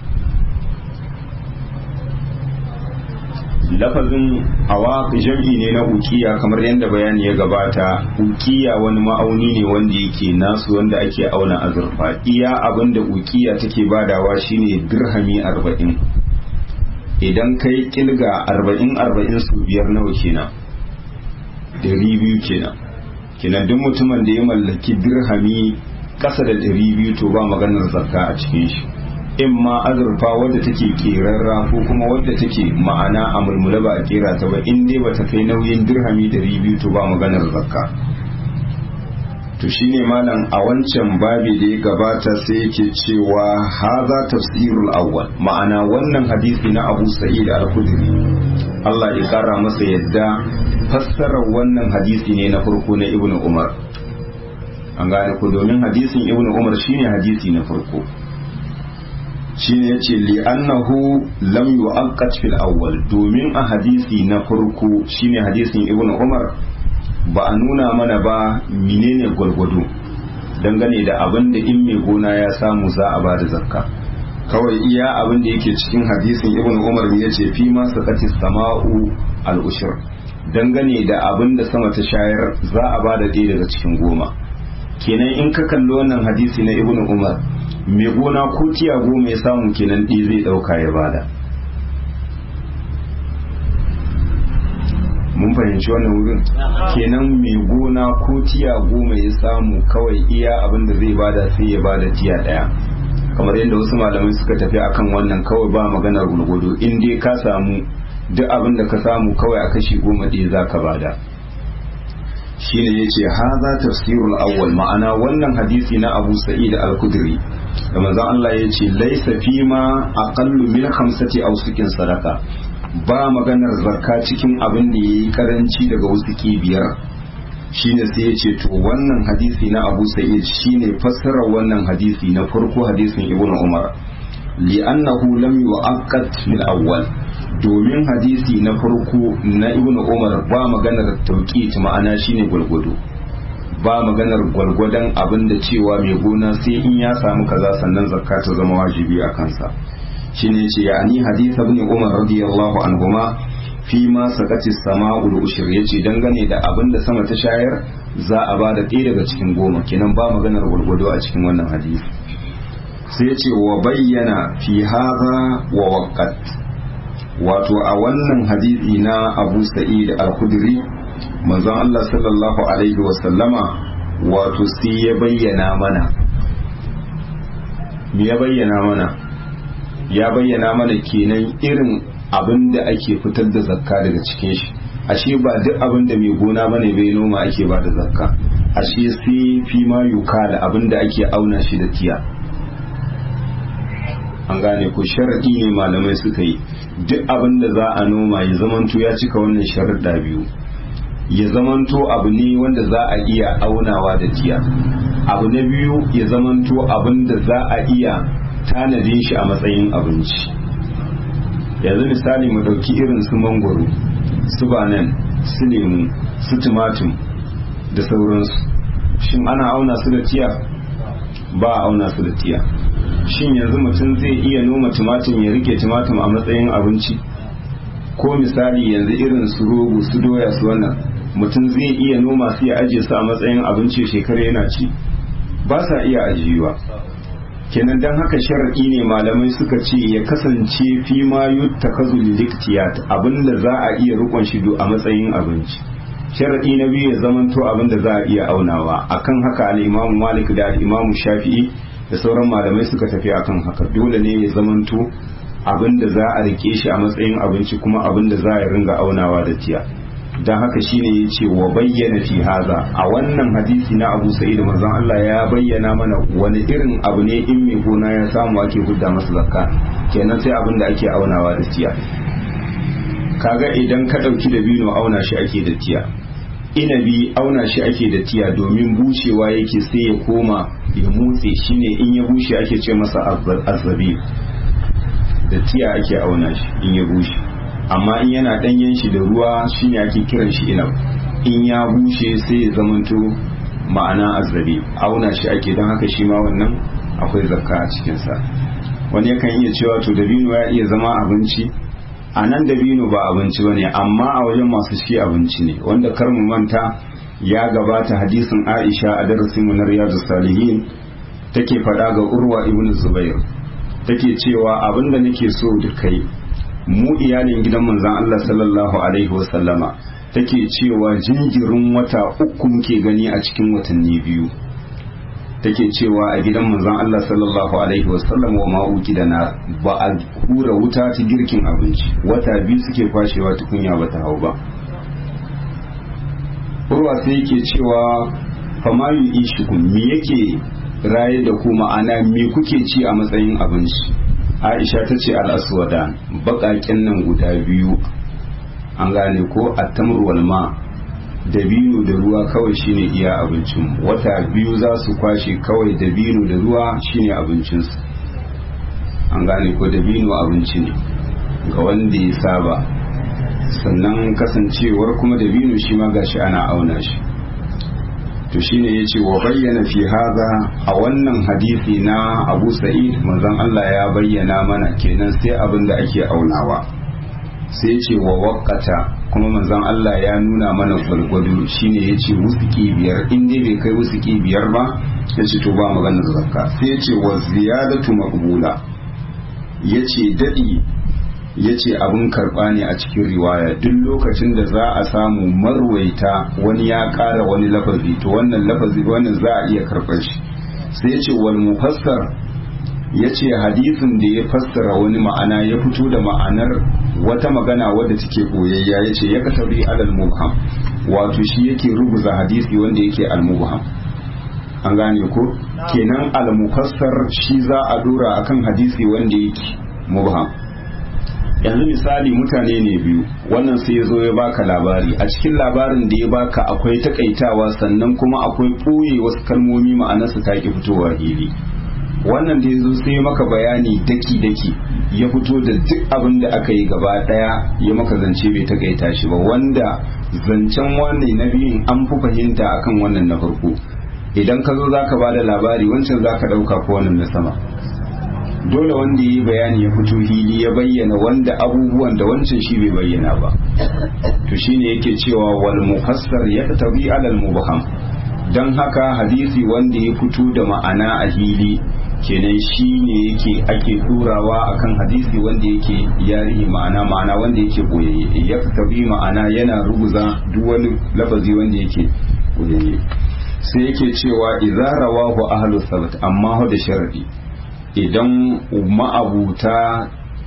lafazin awaq jam'i ne na ukiya kamar yadda bayani ya gabata ukiya wani ma'auni ne wanda yake nasu wanda ake auna azurfa iya abinda ukiya take badawa shine dirhami arba'in idan kai kilga arba'in arba'in su biyar nawa kenan dari biyu kenan kenan duk mutumin da ya mallaki dirhami kasa da dari biyu to ba maganar zakka a cikin shi in ma azurfa wadda take kerarra ko kuma wadda take ma'ana a mulmula ba a kera ta ba in dai bata kai nauyin dirhami dari biyu to ba maganar zakka to shine malam a wancan babi da ya gabata sai yake cewa haza tafsirul awwal ma'ana wannan hadisi na Abu Sa'id al-Khudri Allah ya kara masa yadda fassarar wannan hadisi ne na farko na Ibn Umar an gane ku domin hadisin Ibn Umar shine hadisi na farko shine yace li annahu lam yu'aqqat fil awwal domin a hadisi na farko shine hadisin Ibn Umar ba a nuna mana ba menene gwargwado dangane da abin da in mai gona ya samu za a bada zakka kawai iya abin da yake cikin hadisin ibn umar ya ce fi ma sakati sama'u al-ushur dangane da abin da sama ta shayar za a bada ɗaya daga cikin goma kenan in ka kalli wannan hadisi na ibn umar mai gona ko tiya goma ya samu kenan ɗaya zai ɗauka ya bada mun fahimci wannan wurin kenan mai gona ko tiya goma ya samu kawai iya abin da zai bada sai ya bada tiya daya kamar yadda wasu malamai suka tafi akan wannan kawai ba maganar gulgudu in dai ka samu duk abin da ka samu kawai a kashi goma ɗaya za ka bada shine yace haza tafsirul awwal ma'ana wannan hadisi na Abu Sa'id al-Khudri da manzon Allah yace laysa fima aqallu min khamsati awsukin sadaka ba maganar zakka cikin abin da yayi karanci daga wusuki biyar shine sai ya ce to wannan hadisi na Abu Sa'id shine fassarar wannan hadisi na farko hadisin Ibn Umar li'annahu lam yu'aqqat fil awwal domin hadisi na farko na Ibn Umar ba maganar tauqit ma'ana shine gulgudu ba maganar gwalgwadon abin da cewa mai gona sai in ya samu kaza sannan zakka ta zama wajibi a kansa shine ce yani hadith ibn Umar radiyallahu anhuma fi ma sakati sama'ul ushur yace dangane da abin da sama ta shayar za a ba da ɗaya daga cikin goma kenan ba maganar gwargwado a cikin wannan hadisi sai yace wa bayyana fi hadha wa waqat wato a wannan hadisi na Abu Sa'id al-Khudri manzon Allah sallallahu alaihi wa sallama wato sai ya bayyana mana me ya bayyana mana ya bayyana mana kenan irin abin da ake fitar da zakka daga cikin shi ashe ba duk abin da mai gona bane bai noma ake ba da zakka ashe sai fi ma yuka da abin da ake auna shi da tiya an gane ko sharadi ne malamai suka yi duk abin da za a noma ya zamanto ya cika wannan sharuɗa biyu ya zamanto abu ne wanda za a iya aunawa da tiya abu na biyu ya zamanto abin da za a iya tanadin shi a matsayin abinci yanzu misali mu dauki irin su mangwaro su banan su lemu su tumatum da sauransu shin ana auna su da tiya ba a auna su da tiya shin yanzu mutum zai iya noma tumatum ya rike tumatum a matsayin abinci ko misali yanzu irin su rogo su doya su wannan mutum zai iya noma su ya ajiye su a matsayin abinci shekara yana ci ba sa iya ajiyuwa kenan don haka sharaɗi ne malamai suka ce ya kasance fi ma yutta kazul diktiyat abinda za a iya rukun shi a matsayin abinci sharaɗi na biyu ya zamanto abinda za a iya aunawa akan haka al-imamu malik da al-imamu shafi'i da sauran malamai suka tafi akan haka dole ne ya zamanto abinda za a rike shi a matsayin abinci kuma abinda za a ringa aunawa da tiya don haka shine ya ce wa bayyana fi haza a wannan hadisi na abu sa'id manzon Allah ya bayyana mana wani irin abu ne in mai gona ya samu ake hudda masa zakka kenan sai abin da ake aunawa da tiya kaga idan ka ɗauki da bino auna shi ake da tiya inabi auna shi ake da tiya domin bushewa yake sai ya koma ya mutse shine in ya bushe ake ce masa azzabi da tiya ake auna shi in ya bushe amma in yana ɗanyen shi da ruwa shine ake kiran shi inab in ya bushe sai ya zamanto ma'ana azzabi auna shi ake don haka shi ma wannan akwai zakka a cikinsa wani yakan iya cewa to dabino ya iya zama abinci a nan dabino ba abinci bane amma a wajen masu shi abinci ne wanda kar mu manta ya gabata hadisin Aisha a darasin mu na Riyadus Salihin take faɗa ga Urwa ibn Zubair take cewa abinda nake so da kai mu iyalin gidan manzon Allah sallallahu alaihi wasallama take cewa jinjirin wata uku muke gani a cikin watanni biyu take cewa a gidan manzon Allah sallallahu alaihi wasallam wa ma'uki da na ba a hura wuta ta girkin abinci wata biyu suke kwashewa tukunya ba ta hau ba urwa sai yake cewa famayu ishikun me yake raye da ku ma'ana me kuke ci a matsayin abinci aisha ta ce al'aswada baƙaƙen nan guda biyu an gane ko attamur walma dabino da ruwa kawai shine iya abincin wata biyu za su kwashe kawai dabino da ruwa shine abincinsu an gane ko dabino abinci ne ga wanda ya saba sannan kasancewar kuma dabino shi ma gashi ana auna shi to shine yace wa bayyana fi haza a wannan hadisi na Abu Sa'id manzon Allah ya bayyana mana kenan sai abin da ake aunawa sai ce wa waƙata kuma manzon Allah ya nuna mana gwalgwado shine ya ce wusuki biyar in dai bai kai wusuki biyar ba ya ce to ba maganar zakka sai ya ce wa ziyadatu maqbula ya ce daɗi ya ce abin karɓa ne a cikin riwaya duk lokacin da za a samu marwaita wani ya ƙara wani lafazi to wannan lafazi wannan za a iya karɓar shi sai ya ce wal mufassar ya ce hadisin da ya fassara wani ma'ana ya fito da ma'anar wata magana wadda take koyayya ya ce ya kasabi alal mubham wato shi yake rubuza hadisi wanda yake al mubham an gane ko kenan al mufassar shi za a dora akan hadisi wanda yake mubham yanzu misali mutane ne biyu wannan sai ya zo ya baka labari a cikin labarin da ya baka akwai takaitawa sannan kuma akwai ɓoye wasu kalmomi ma'anarsa ta ki fitowa hili wannan da ya zo sai maka bayani daki-daki ya fito da duk abin da aka yi gaba daya ya maka zance bai takaita shi ba wanda zancen wannan na biyun an fi fahimta akan wannan na farko idan ka zo zaka ba da labari wancan zaka dauka ko wannan na sama dole wanda ya yi bayani ya fito hili ya bayyana wanda abubuwan da wancan shi bai bayyana ba to shine yake cewa wal mufassar yaktabi alal mubham dan haka hadisi wanda ya fito da ma'ana a hili kenan shi ne yake ake turawa akan hadisi wanda yake yarihi ma'ana ma'ana wanda yake boyayye ya tabi ma'ana yana ruguza duk wani lafazi wanda yake boyayye sai yake cewa idza rawahu ahlu sabt amma da sharadi idan ma'abuta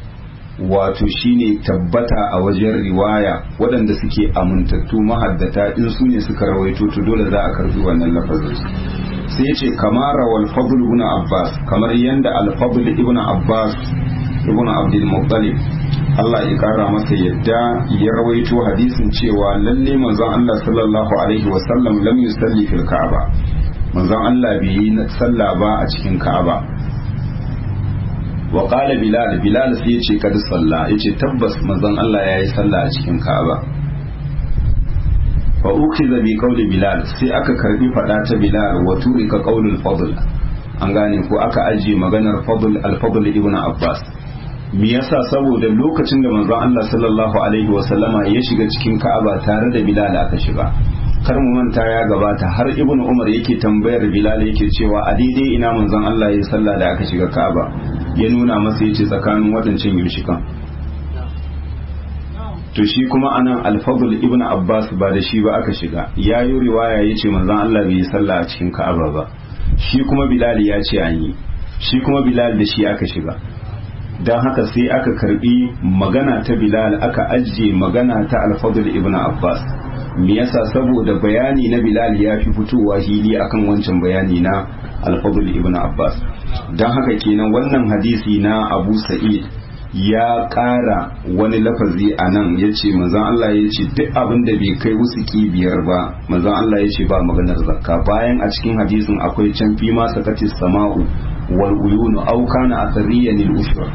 wato shine tabbata a wajen riwaya waɗanda suke amintattu mahaddata in su ne suka rawaito to dole za a karbi wannan lafazin sai ce kamar rawal fadl ibn abbas kamar yanda al fadl ibn abbas ibn abdul muttalib Allah ya kara masa yadda ya rawaito hadisin cewa lalle manzon Allah sallallahu alaihi wasallam lam yusalli fil ka'aba manzon Allah bai yi sallah ba a cikin Ka'aba wa qala bilal bilal sai yace kad salla yace tabbas manzon Allah yayi sallah a cikin Ka'aba fa ukhiza bi qawli bilal sai aka karbi fada ta bilal wa turika qawlul fadl an gane ko aka ajiye maganar fadl al-fadl ibn abbas me yasa saboda lokacin da manzon Allah sallallahu alaihi wa sallama ya shiga cikin Ka'aba tare da bilal aka shiga kar mu manta ya gabata har ibn umar yake tambayar bilal yake cewa a daidai ina manzon Allah ya sallah da aka shiga Ka'aba ya nuna masa yace tsakanin wadancan yushikan to shi kuma anan al-fadl ibn abbas ba da shi ba aka shiga yayi riwaya yace manzon Allah bai yi sallah a cikin Ka'aba ba shi kuma bilal ya ce an yi shi kuma bilal da shi aka shiga don haka sai aka karbi magana ta bilal aka ajiye magana ta al-fadl ibn abbas me yasa saboda bayani na bilal ya fi fitowa hili akan wancan bayani na al-fadl ibn abbas don haka kenan wannan hadisi na abu sa'id ya ƙara wani lafazi a nan ya ce manzan Allah ya ce duk abin da bai kai wusuki biyar ba manzan Allah ya ce ba maganar zakka bayan a cikin hadisin akwai can fi ma sakatis sama'u wal uyunu aw kana athariyan lil ushra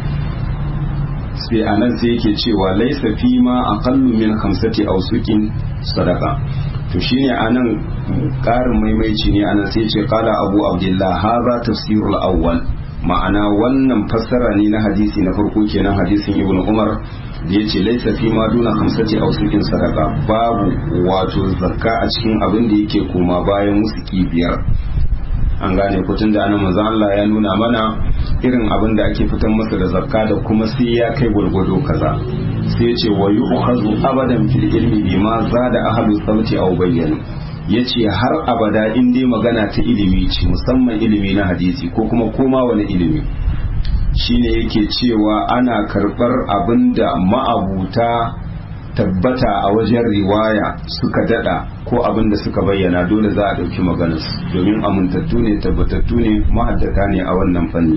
sai anan sai yake cewa laisa fi ma aqallu min khamsati awsukin sadaqa to shine anan ƙarin maimaici ne anan sai ce qala abu abdullah hadha tafsirul awwal ma'ana wannan fassara ne na hadisi na farko kenan hadisin ibnu umar da yace laisa fi ma duna khamsati awsukin sadaqa babu wato zakka a cikin abin da yake koma bayan musuki biyar an gane kutun da ana manzon Allah ya nuna mana irin abin da ake fitan masa da zakka da kuma sai ya kai gwargwado kaza sai ya ce wa yu'khadhu abadan fil ilmi bima zada ahlu sabti aw bayyana yace har abada in dai magana ta ilimi ce musamman ilimi na hadisi ko kuma koma wani ilimi shine yake cewa ana karbar abinda ma'abuta tabbata a wajen riwaya suka dada ko abin da suka bayyana dole za a ɗauki maganarsu domin amintattu ne tabbatattu ne ma'addata ne a wannan fanni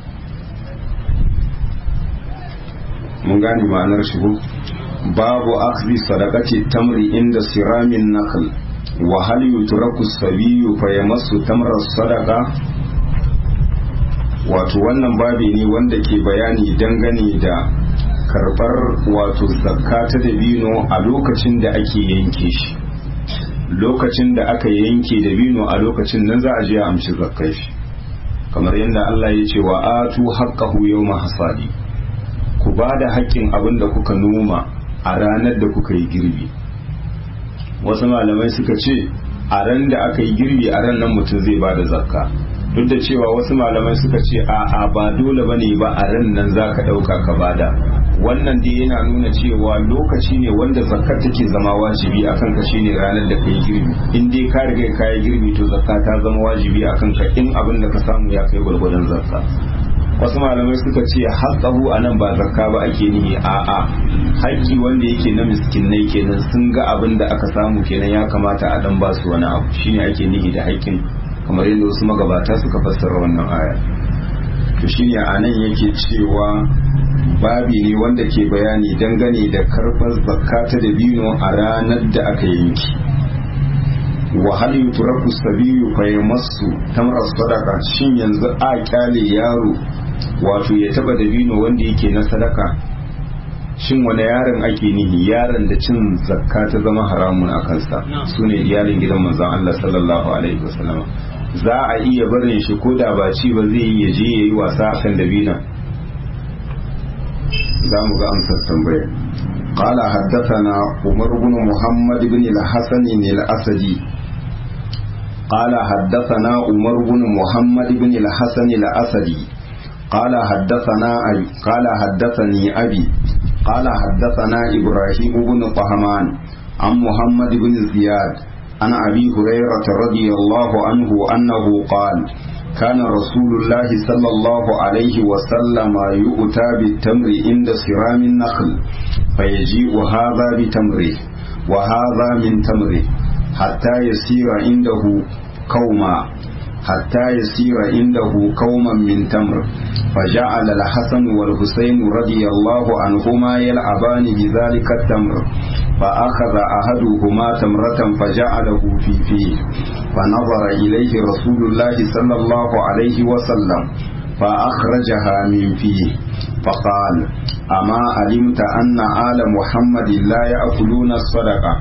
mun gane ma'anar shigo babu akzi sadaqati tamri inda siramin nakal wa hal yutraku sabiyu fa yamassu tamra sadaqa wato wannan babi ne wanda ke bayani dangane da karbar wato zakka ta dabino a lokacin da ake yanke shi lokacin da aka yanke dabino a lokacin nan za a je a amshi zakkai shi kamar yadda Allah ya ce wa atu haqqahu yawma hasadi ku ba da haƙƙin abin da kuka noma a ranar da kuka yi girbi wasu malamai suka ce a ran da aka yi girbi a ran nan mutum zai ba da zakka duk da cewa wasu malamai suka ce a'a ba dole bane ba a ran nan za ka ɗauka ka bada wannan dai yana nuna cewa lokaci ne wanda zakkar take zama wajibi a kanka shine ranar da kai girbi in dai ka riga ka yi girbi to zakka ta zama wajibi a kanka in abin da ka samu ya kai gwargwadon zakka wasu malamai suka ce haƙahu a nan ba zakka ba ake nihi a'a haƙƙi wanda yake na miskinai kenan sun ga abin da aka samu kenan ya kamata a dan ba su wani abu shine ake nihi da haƙƙin kamar yadda wasu magabata suka fassara wannan aya to shine a nan yake cewa babi ne wanda ke bayani dangane da karɓar zakka ta dabino a ranar da aka yanki wa hal yutraku sabiyu fa yamassu tamra sadaqa shin yanzu a kyale yaro wato ya taba dabino wanda yake na sadaka shin wani yaron ake nihi yaron da cin zakka ta zama haramun a kansa su ne iyalin gidan manzon Allah sallallahu alaihi wasallam za a iya barin shi ko da ba ci ba zai yi je yayi wasa a kan dabina za mu ga amsar tambayar قال حدثنا عمر بن محمد بن الحسن الأسدي قال حدثنا عمر بن محمد بن الحسن الأسدي قال حدثنا أبي قال حدثني أبي قال حدثنا إبراهيم بن طهمان عن محمد بن زياد عن أبي هريرة رضي الله عنه أنه قال كان رسول الله صلى الله عليه وسلم يؤتى بالتمر عند صرام النخل فيجيء هذا بتمره وهذا من تمره حتى يسير عنده كوما حتى يسير عنده كوما من تمر فجعل الحسن والحسين رضي الله عنهما يلعبان بذلك التمر فأخذ أحدهما تمرة فجعله في فيه فنظر إليه رسول الله صلى الله عليه وسلم فأخرجها من فيه فقال أما علمت أن آل محمد لا يأكلون الصدقة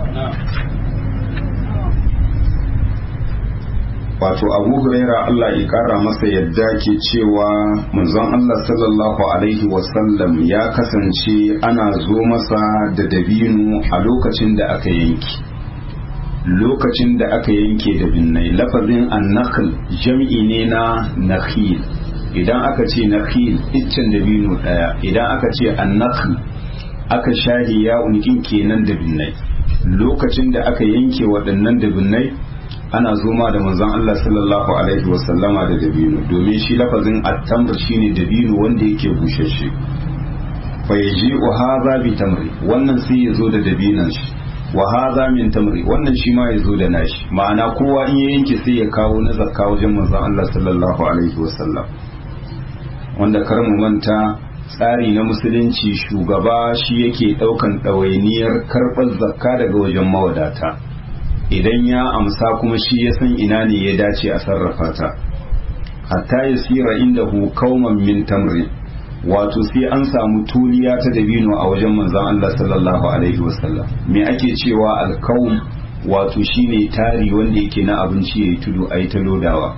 wato abu huraira Allah ya kara masa yadda ke cewa manzon Allah sallallahu alaihi wasallam ya kasance ana zo masa da dabino a lokacin da aka yanki lokacin da aka yanke da binnai lafazin annakhl jam'i ne na nakhil idan aka ce nakhil iccen dabino daya idan aka ce annakhl aka shahi ya unkin kenan da binnai lokacin da aka yanke waɗannan da binnai ana zoma da manzon Allah sallallahu alaihi wasallama da dabino domin shi lafazin at-tamr shine dabino wanda yake bushashe fa yaji'u hadha bi tamri wannan sai yazo da dabinan shi wa hadha min tamri wannan shi ma yazo da nashi ma'ana kowa in ya yanke sai ya kawo na zakka wajen manzon Allah sallallahu alaihi wasallam wanda kar mu manta tsari na musulunci shugaba shi yake daukan ɗawainiyar karɓar zakka daga wajen mawadata idan ya amsa kuma shi ya san ina ne ya dace a sarrafa ta hatta ya sira inda hu kauman min tamri wato sai an samu tuliya ta dabino a wajen manzon Allah sallallahu alaihi wasallam me ake cewa alkaum wato shine tari wanda yake na abinci yayi tudu ayi ta lodawa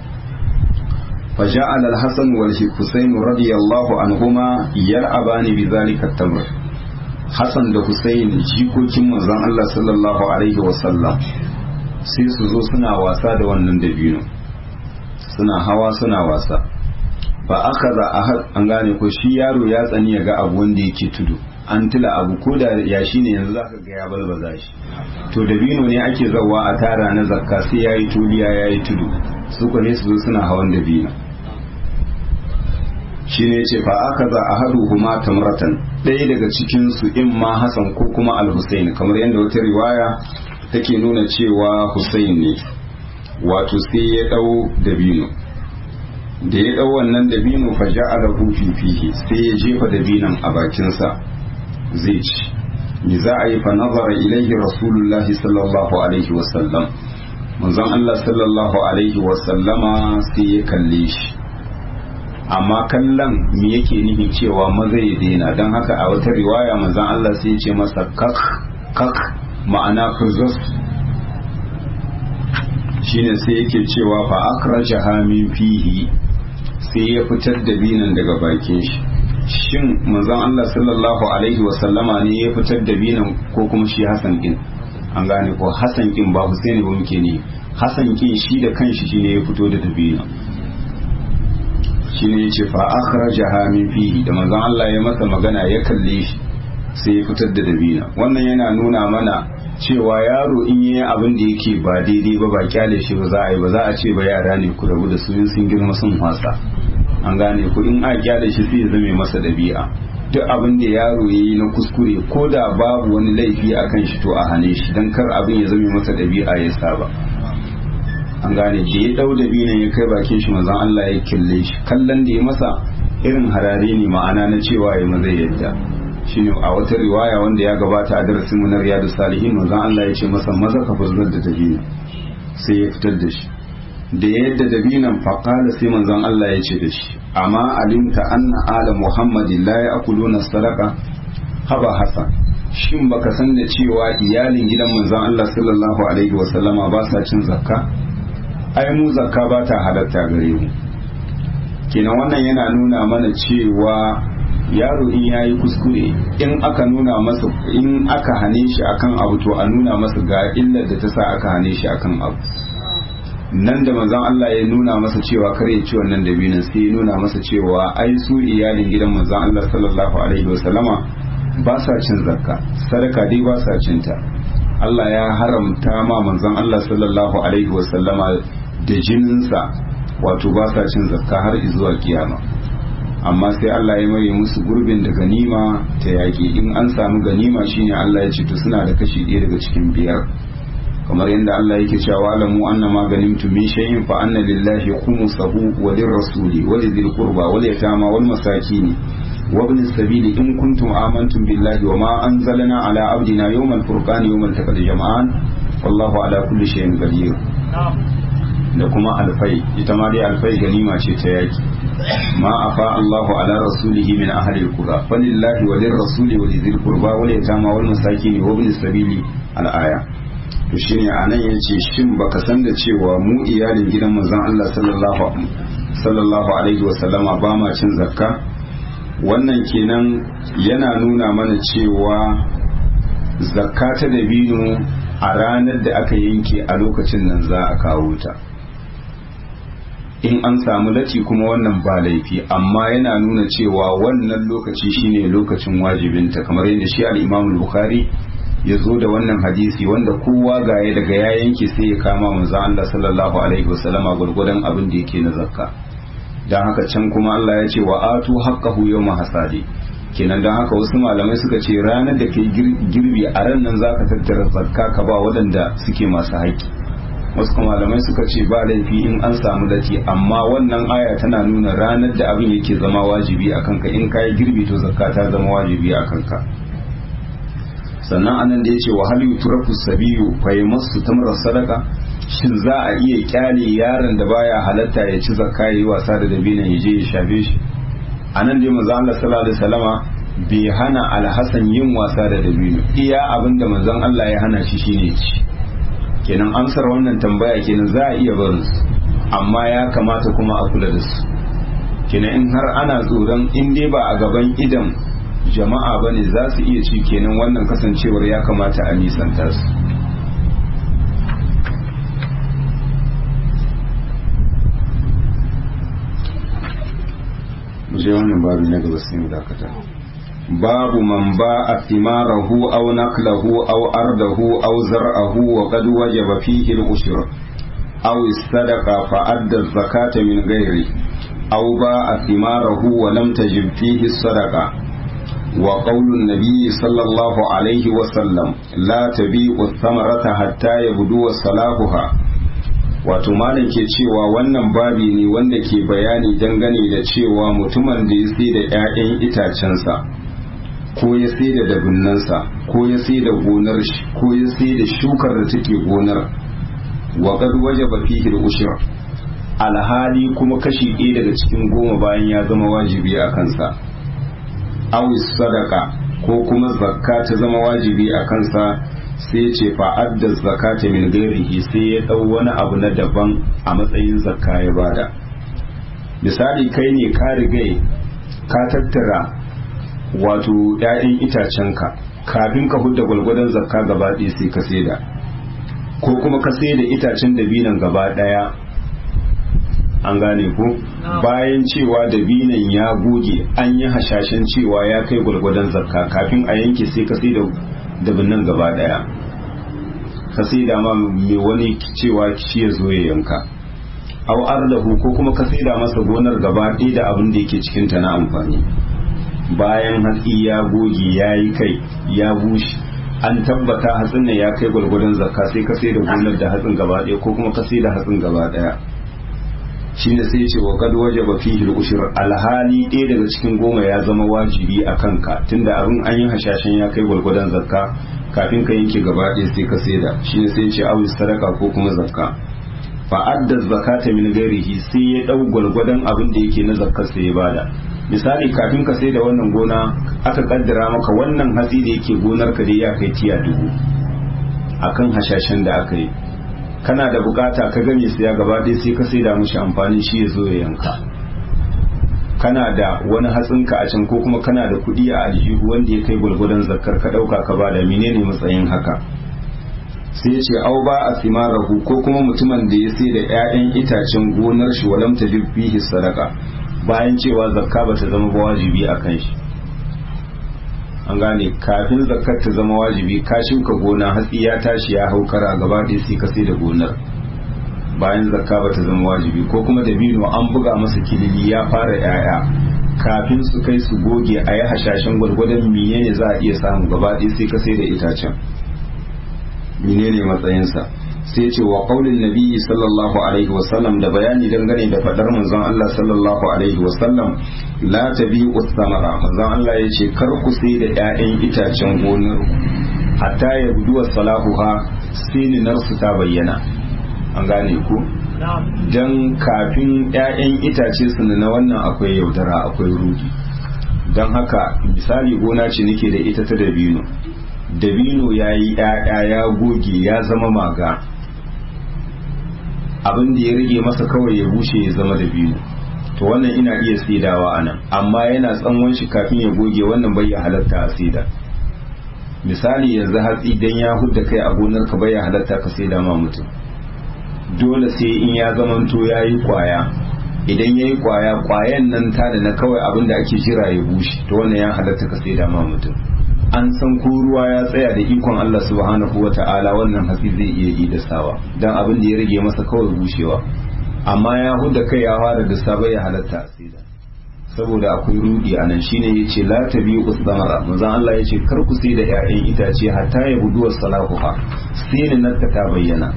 فجعل الحسن والحسين رضي الله عنهما يلعبان بذلك التمر Hassan da Hussein jikokin manzon Allah sallallahu alaihi wasallam sai su zo suna wasa da wannan dabino suna hawa suna wasa ba aka za a an gane ko shi yaro ya tsani ya ga abu wanda yake tudu an tila abu ko da ya shi ne yanzu zaka ga ya balbaza shi to dabino ne ake zawa a tara na zakka sai yayi tuliya yayi tudu su ne su zo suna hawan dabino shi ne ce fa aka za a haɗu kuma tamratan ɗaya daga cikinsu in ma Hassan ko kuma al-Husayn kamar yadda wata riwaya take nuna cewa Husayn ne wato sai ya ɗau dabino da ya ɗau wannan dabino fa ja'ala fi fihi sai ya jefa dabinon a bakinsa zai ci ni za a yi fa nazara ilaihi rasulullahi sallallahu alaihi wasallam manzon Allah sallallahu alaihi wasallama sai ya kalle shi amma kallon me yake nihi cewa maza ya daina don haka a wata riwaya manzon Allah sai ya ce masa kak kak ma'ana fuzus shine sai yake cewa fa akrajaha min fihi sai ya fitar da binan daga bakin shi shin manzon Allah sallallahu alaihi wa sallama ne ya fitar da binan ko kuma shi Hassan kin an gane ko Hassan kin ba Husaini ba muke ne Hassan kin shi da kanshi shine ya fito da dabina shine yace fa akhrajaha min fihi da manzon Allah ya masa magana ya kalle shi sai ya fitar da dabina wannan yana nuna mana cewa yaro in yi abin da yake ba daidai ba ba kyale shi ba za a yi ba za a ce ba yara ne ku rabu da su in sun girma sun wasa an gane ku in a kyale shi sai ya zame masa dabi'a duk abin da yaro ya yi na kuskure ko da babu wani laifi a kan shi to a hane shi don kar abin ya zame masa dabi'a ya saba an gane da ya dau dabinan ya kai bakin shi mazan Allah ya kille shi kallon da ya masa irin harare ne ma'ana na cewa ya maza yadda shine a wata riwaya wanda ya gabata a darasin mu na riyadu salihin manzon Allah ya ce masa maza ka furzar da dabina sai ya fitar da shi da yadda dabinan faqala sai manzon Allah ya ce da shi amma alimta anna ala muhammadin la ya'kuluna sadaqa haba hasan shin baka san da cewa iyalin gidan manzon Allah sallallahu alaihi wa sallama ba sa cin zakka ai mu zakka ba ta halatta gare mu kenan wannan yana nuna mana cewa yaro in yayi kuskure in aka nuna masa in aka hane shi akan abu to a nuna masa ga illar da ta sa aka hane shi akan abu nan da manzon Allah ya nuna masa cewa kar ya ci wannan dabinin sai ya nuna masa cewa ai su iyalin gidan manzon Allah sallallahu alaihi wasallama ba sa cin zakka sadaka dai ba sa cin ta Allah ya haramta ma manzon Allah sallallahu alaihi wasallama da jininsa wato ba sa cin zakka har zuwa kiyama amma sai Allah ya maye musu gurbin da ganima ta yaƙi in an samu ganima shine Allah ya ce to suna da kashi ɗaya daga cikin biyar kamar yadda Allah yake cewa alamu anna ma ganimtum min shay'in fa anna lillahi khumsahu wa lirrasuli wa lidhil qurba wal yatama wal masakin wa ibn sabili in kuntum amantum billahi wa ma anzalna ala abdina yawmal furqan yawmal taqal jam'an wallahu ala kulli shay'in qadir da kuma alfai ita ma dai alfai ganima ce ta yaki ma afa Allahu ala rasulihi min ahli alqura falillahi wa lirrasuli wa lidhil qurba wal yatama wal masakin wa ibn sabili al-aya to shine anan yace shin baka san da cewa mu iyalin gidan manzon Allah sallallahu sallallahu alaihi wa sallama ba ma cin zakka wannan kenan yana nuna mana cewa zakka ta dabino a ranar da aka yanke a lokacin nan za a kawo ta in an samu lati kuma wannan ba laifi amma yana nuna cewa wannan lokaci shine lokacin wajibinta kamar yadda shi al-Imam Bukhari ya zo da wannan hadisi wanda kowa gaye daga ya yanke sai ya kama manzo Allah sallallahu alaihi wasallama gurgurdan abin da yake na zakka dan haka can kuma Allah ya ce wa atu haqqahu yawma hasadi kenan dan haka wasu malamai suka ce ranar da kai girbi a ran nan zaka tattara zakka ka ba waɗanda suke masu haƙƙi wasu malamai suka ce ba laifi in an samu lati amma wannan aya tana nuna ranar da abin yake zama wajibi a kanka in kayi girbi to zakka ta zama wajibi a kanka sannan anan da yace wa hal yutraku sabiyu fa yamassu tamra sadaka shin za a iya kyale yaron da baya halatta ya ci zakka yayi wasa da dabinan ya je ya shafe shi anan dai manzo Allah sallallahu alaihi wasallama bai hana alhasan yin wasa da dabino iya abinda manzon Allah ya hana shi shine ci kenan amsar wannan tambaya kenan za a iya barin su amma ya kamata kuma a kula da su kenan in har ana tsoron in dai ba a gaban idan jama'a ba ne za su iya ci kenan wannan kasancewar ya kamata a nisanta su je wannan babu na gaba sai mu dakata babu man ba a thimarahu aw naklahu aw ardahu aw zar'ahu wa qad wajaba fihi al-ushr aw istadaqa fa adda az-zakata min ghairi aw ba a thimarahu wa lam tajib fihi as-sadaqa wa qawlu an-nabi sallallahu alayhi wa sallam la tabi'u ath-thamarata hatta yabdu salahuha wato malam ke cewa wannan babi ne wanda ke bayani dangane da cewa mutumin da ya sai da 'ya'yan itacensa ko ya sai da dabinnansa ko ya sai da gonar shi ko ya sai da shukar da take gonar wa qad wajaba fihi al-ushr alhali kuma kashi ɗaya daga cikin goma bayan ya zama wajibi a kansa aw sadaka ko kuma zakka ta zama wajibi a kansa sai ce fa'adda zakata min gairihi sai ya ɗau wani abu na daban a matsayin zakka ya bada misali kai ne ka rigai ka tattara wato ‘ya'yan itacenka kafin ka hudda gwalgwadon zakka gaba ɗaya sai ka saida ko kuma ka saida itacen dabinan gaba ɗaya an gane ko bayan cewa dabinan ya goge an yi hashashen cewa ya kai gwalgwadon zakka kafin a yanke sai ka saida dabinan gaba ɗaya ka saida ma mai wani cewa shi ya zo ya yanka au ardahu ko kuma ka saida masa gonar gaba ɗaya da abin da yake cikinta na amfani bayan hatsi ya goge ya yi kai ya bushe an tabbata hatsin ne ya kai gwargwadon zakka sai ka sai da gonar da hatsin gaba ɗaya ko kuma ka sai da hatsin gaba ɗaya shi ne sai ce wa kad wajaba fihi al-ushr alhali ɗaya daga cikin goma ya zama wajibi a kanka tunda abin an yi hashashen ya kai gwargwadon zakka kafin ka yanke gaba ɗaya sai ka sai da shi ne sai ce awi sadaka ko kuma zakka fa adda zakata min ghairihi sai ya dau gwargwadon abin da yake na zakkar sai ya bada misali kafin ka sai da wannan gona aka kaddara maka wannan hatsi da yake gonar ka dai ya kai tiya dubu akan hashashen da aka yi kana da bukata ka gane siya gaba ɗaya sai ka sai da mushi amfanin shi ya zo ya yanka kana da wani hatsinka a can ko kuma kana da kuɗi a aljihu wanda ya kai gwalgwadon zakkar ka ɗauka ka bada menene matsayin haka sai ya ce au ba a simarahu ko kuma mutumin da ya sai da 'ya'yan itacen gonar shi walam ta fihi sadaka bayan cewa zakka ba ta zama wajibi a kan shi an gane kafin zakkar ta zama wajibi ka shuka gona hatsi ya tashi ya hau kara gaba ɗaya sai ka sai da gonar bayan zakka ba ta zama wajibi ko kuma dabino an buga masa kilili ya fara yaya kafin su kai su goge a yi hashashen gwargwadon menene za a iya samu gaba ɗaya sai ka sai da itacen menene matsayinsa sai ce wa qaulin nabiyyi sallallahu alaihi wasallam da bayani dangane da fadar manzon Allah sallallahu alaihi wasallam la tabi'u samara manzon Allah yace kar ku sai da ƴaƴan itacen gonar hatta ya buduwa salahuha sininarsu ta bayyana an gane ku don kafin 'ya'yan itace su na wannan akwai yaudara akwai rudi don haka misali gona ce nake da ita ta dabino dabino ya yi 'ya'ya ya goge ya zama maga abin da ya rage masa kawai ya bushe ya zama dabino to wannan ina iya saidawa a nan amma yana tsanwan shi kafin ya goge wannan bai ya halatta a saida misali yanzu hatsi dan ya hudda kai a gonar ka bai ya halatta ka saida ma mutum dole sai in ya zamanto ya yi kwaya idan ya yi kwaya kwayan nan ta da na kawai abin da ake jira ya bushe to wannan ya halatta ka saida ma mutum an san ko ruwa ya tsaya da ikon Allah subhanahu wa ta'ala wannan hatsi zai iya yi da sawa dan abin da ya rage masa kawai bushewa amma ya huda kai ya fara da sabai ya halatta a saida saboda akwai rudi a nan shine yace la tabi'u samara manzon Allah yace kar ku sai da ƴaƴan itace hatta ya budu salahuha sai ne nan ta bayyana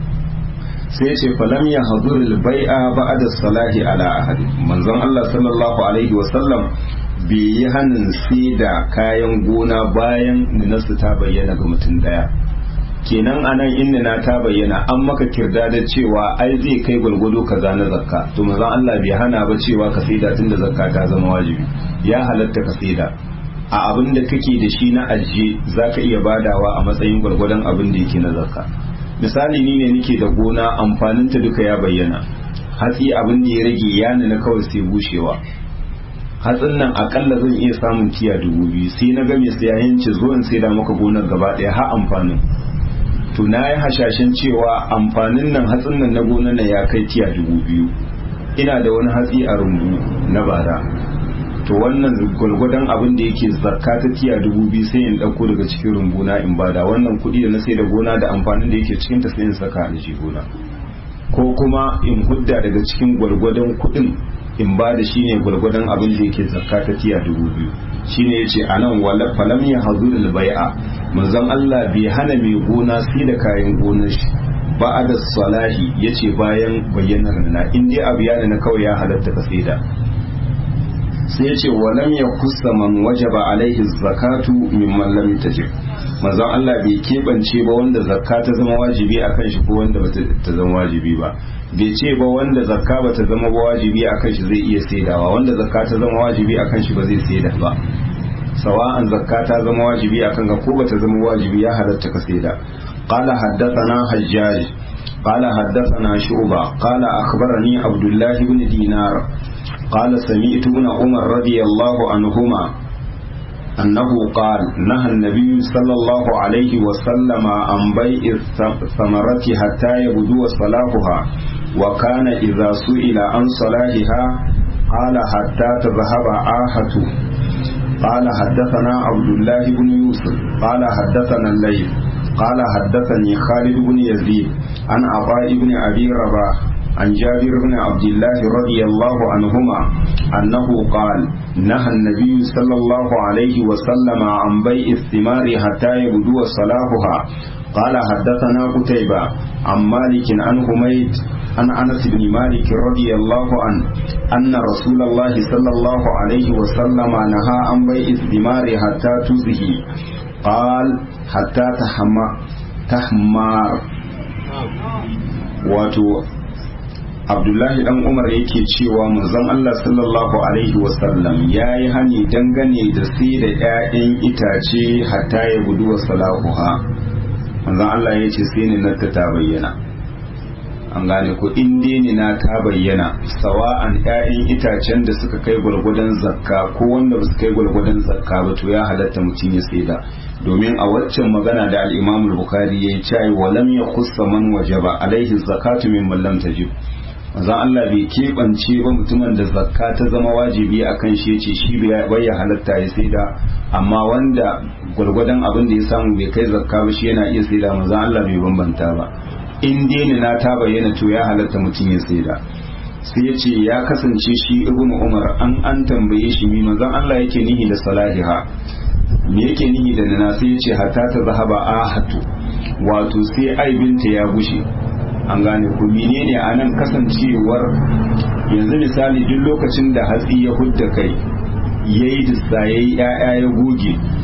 sai yace falam ya hadurul bai'a ba'da salahi ala ahad manzon Allah sallallahu alaihi wa sallam bai yi hannun sai da kayan gona bayan ninasu ta bayyana ga mutum daya kenan anan inda na ta bayyana an maka kirda da cewa ai zai kai gwalgwado kaza na zakka to manzon Allah bai hana ba cewa ka saida tunda zakka ta zama wajibi ya halatta ka saida a abin da kake da shi na ajiye zaka iya badawa a matsayin gwargwadon abin da yake na zakka misali ni ne nake da gona amfanin ta duka ya bayyana hatsi abin da ya rage ya na kawai sai bushewa hatsin nan akalla zan iya samun tiya dubu biyu sai na ga mai sayayen ci zo in sai da maka gonar gaba ɗaya har amfanin to na yi hashashen cewa amfanin nan hatsin nan na gonar nan ya kai tiya dubu biyu ina da wani hatsi a rumbu na bara to wannan gwalgwadon abin da yake zakka ta tiya dubu biyu sai in ɗauko daga cikin rumbuna in bada wannan kuɗi da na sai da gona da amfanin da yake cikin ta sai in saka a gona ko kuma in hudda daga cikin gwalgwadon kuɗin in ba da shi ne gwargwadon abin da yake zakka ta tiya dubu biyu shi ne ya ce a nan falam ya hazu da bai'a manzon Allah bai hana mai gona sai da kayan gonar shi ba a da salahi ya ce bayan bayyanar na in dai abu ya na kawai ya halatta ka saida sai ya ce walam ya kusa man wajaba alaihi zakatu mimman lam tajib manzon Allah bai keɓance ba wanda zakka ta zama wajibi a kan shi ko wanda ba ta zama wajibi ba bai ce ba wanda zakka ba ta zama ba wajibi a kan shi zai iya saidawa wanda zakka ta zama wajibi a kan shi ba zai saida ba sawa'an zakka ta zama wajibi a kan ka ko ba ta zama wajibi ya halatta ka saida qala haddathana hajjaj qala haddathana shu'ba qala akhbarani abdullah ibn dinar qala sami'tu ibn umar radiyallahu anhuma أنه قال نهى النبي صلى الله عليه وسلم عن بيع الثمرة حتى يبدو صلاحها وكان إذا سئل عن صلاحها قال حتى تذهب آهة قال حدثنا عبد الله بن يوسف قال حدثنا الليل قال حدثني خالد بن يزيد عن عطاء بن أبي رباح عن جابر بن عبد الله رضي الله عنهما أنه قال نهى النبي صلى الله عليه وسلم عن بيع الثمار حتى يبدو صلاحها قال حدثنا قتيبة عن مالك عن حميد عن أنس بن مالك رضي الله عنه أن رسول الله صلى الله عليه وسلم نهى عن بيع الثمار حتى تزهي قال حتى تحمار wato abdullahi dan umar yake cewa manzon Allah sallallahu alaihi wasallam ya yi hani dangane da sai da 'ya'yan itace hatta ya gudu wa salahuha manzon Allah ya ce sai ni na ta bayyana an gane ko in ni na ta bayyana sawa'an 'ya'yan itacen da suka kai gwargwadon zakka ko wanda ba su kai gwargwadon zakka ba to ya halatta mutum ya saida domin a waccan magana da al-Imam al-Bukhari yayi cewa walam yakhussa man wajaba alaihi zakatu mimman lam tajib manzon Allah bai keɓance ba mutumin da zakka ta zama wajibi a kan shi ce shi bai ya halatta ya saida amma wanda gwargwadon abin da ya samu bai kai zakka ba shi yana iya saida manzon Allah bai bambanta ba in dai na ta bayyana to ya halatta mutum ya saida sai ya ce ya kasance shi ibn umar an an tambaye shi mi manzon Allah yake nihi da salahiha me yake nihi da nana sai ya ce hatta ta zahaba ahatu wato sai aibinta ya bushe an gane ku menene a nan kasancewar yanzu misali duk lokacin da hatsi ya hudda kai ya yi dissa ya yi ‘ya'ya ya goge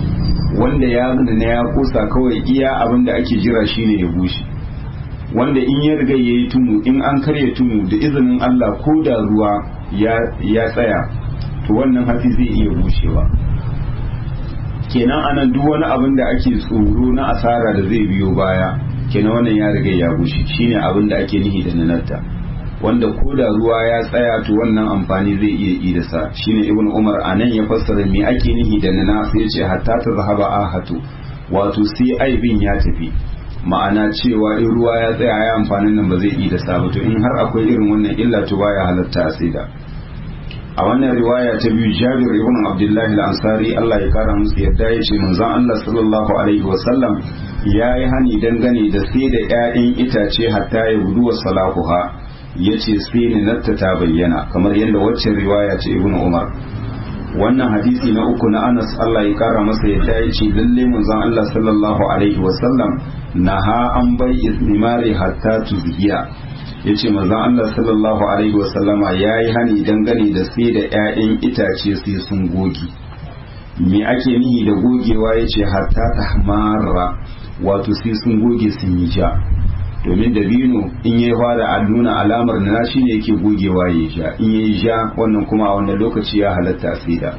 wanda ya na ya kosa kawai iya abin da ake jira shine ya bushe wanda in ya riga ya yi tumu in an karya tumu da izinin Allah ko da ruwa ya tsaya to wannan hatsi zai iya bushewa kenan anan duk wani abin da ake tsoro na asara da zai biyo baya kenan wannan ya riga ya bushe shine abin da ake nihi da nanarta wanda ko da ruwa ya tsaya to wannan amfani zai iya yi da sa shine ibn umar anan ya fassara me ake nihi da nana sai ya ce hatta ta zahaba ahatu wato sai aibin ya tafi ma'ana cewa in ruwa ya tsaya ya amfanin nan ba zai yi da sa to in har akwai irin wannan illa to baya halatta a saida a wannan riwaya ta biyu jabir ibn abdullahi al-ansari Allah ya kara musu yadda ya ce manzon Allah sallallahu alaihi wa sallam ya yi hani dangane da sai da ƴaƴan itace hatta ya gudu wa salahuha ya ce sai ninatta ta bayyana kamar yadda waccan riwaya ce ibn umar wannan hadisi na uku na anas Allah ya kara masa yadda ya ce lalle manzon Allah sallallahu alaihi wa sallam naha an bai istimari hatta tuzhiya ya ce manzon Allah sallallahu alaihi wasallama ya yi hani dangane da sai da 'ya'yan itace sai sun goge me ake nihi da gogewa ya ce hatta ta hamara wato sai sun goge sun yi ja domin dabino in ya fara a nuna alamar na shi ne yake gogewa ya ja in ya yi ja wannan kuma a wannan lokaci ya halatta sai da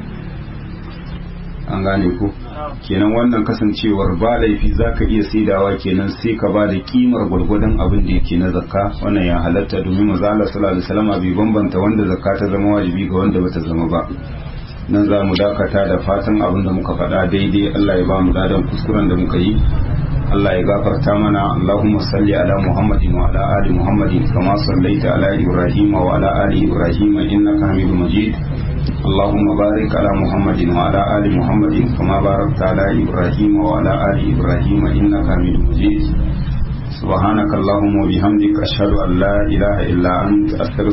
an gane ku kenan wannan kasancewar ba laifi za ka iya saidawa kenan sai ka ba da kimar gwargwadon abin da yake na zakka wannan ya halatta domin maza Allah sallallahu alaihi wasallam bai bambanta wanda zakka ta zama wajibi ga wanda bata zama ba nan za mu dakata da fatan abin da muka faɗa daidai Allah ya ba mu dadan kuskuren da muka yi Allah ya gafarta mana Allahumma salli ala Muhammadin wa ala ali Muhammadin kama sallaita ala Ibrahim wa ala ali Ibrahim innaka Hamidum Majid اللهم بارك على محمد وعلى آل محمد كما باركت على إبراهيم وعلى آل إبراهيم إنك حميد مجيد سبحانك اللهم وبحمدك أشهد أن لا إله إلا أنت أستغفرك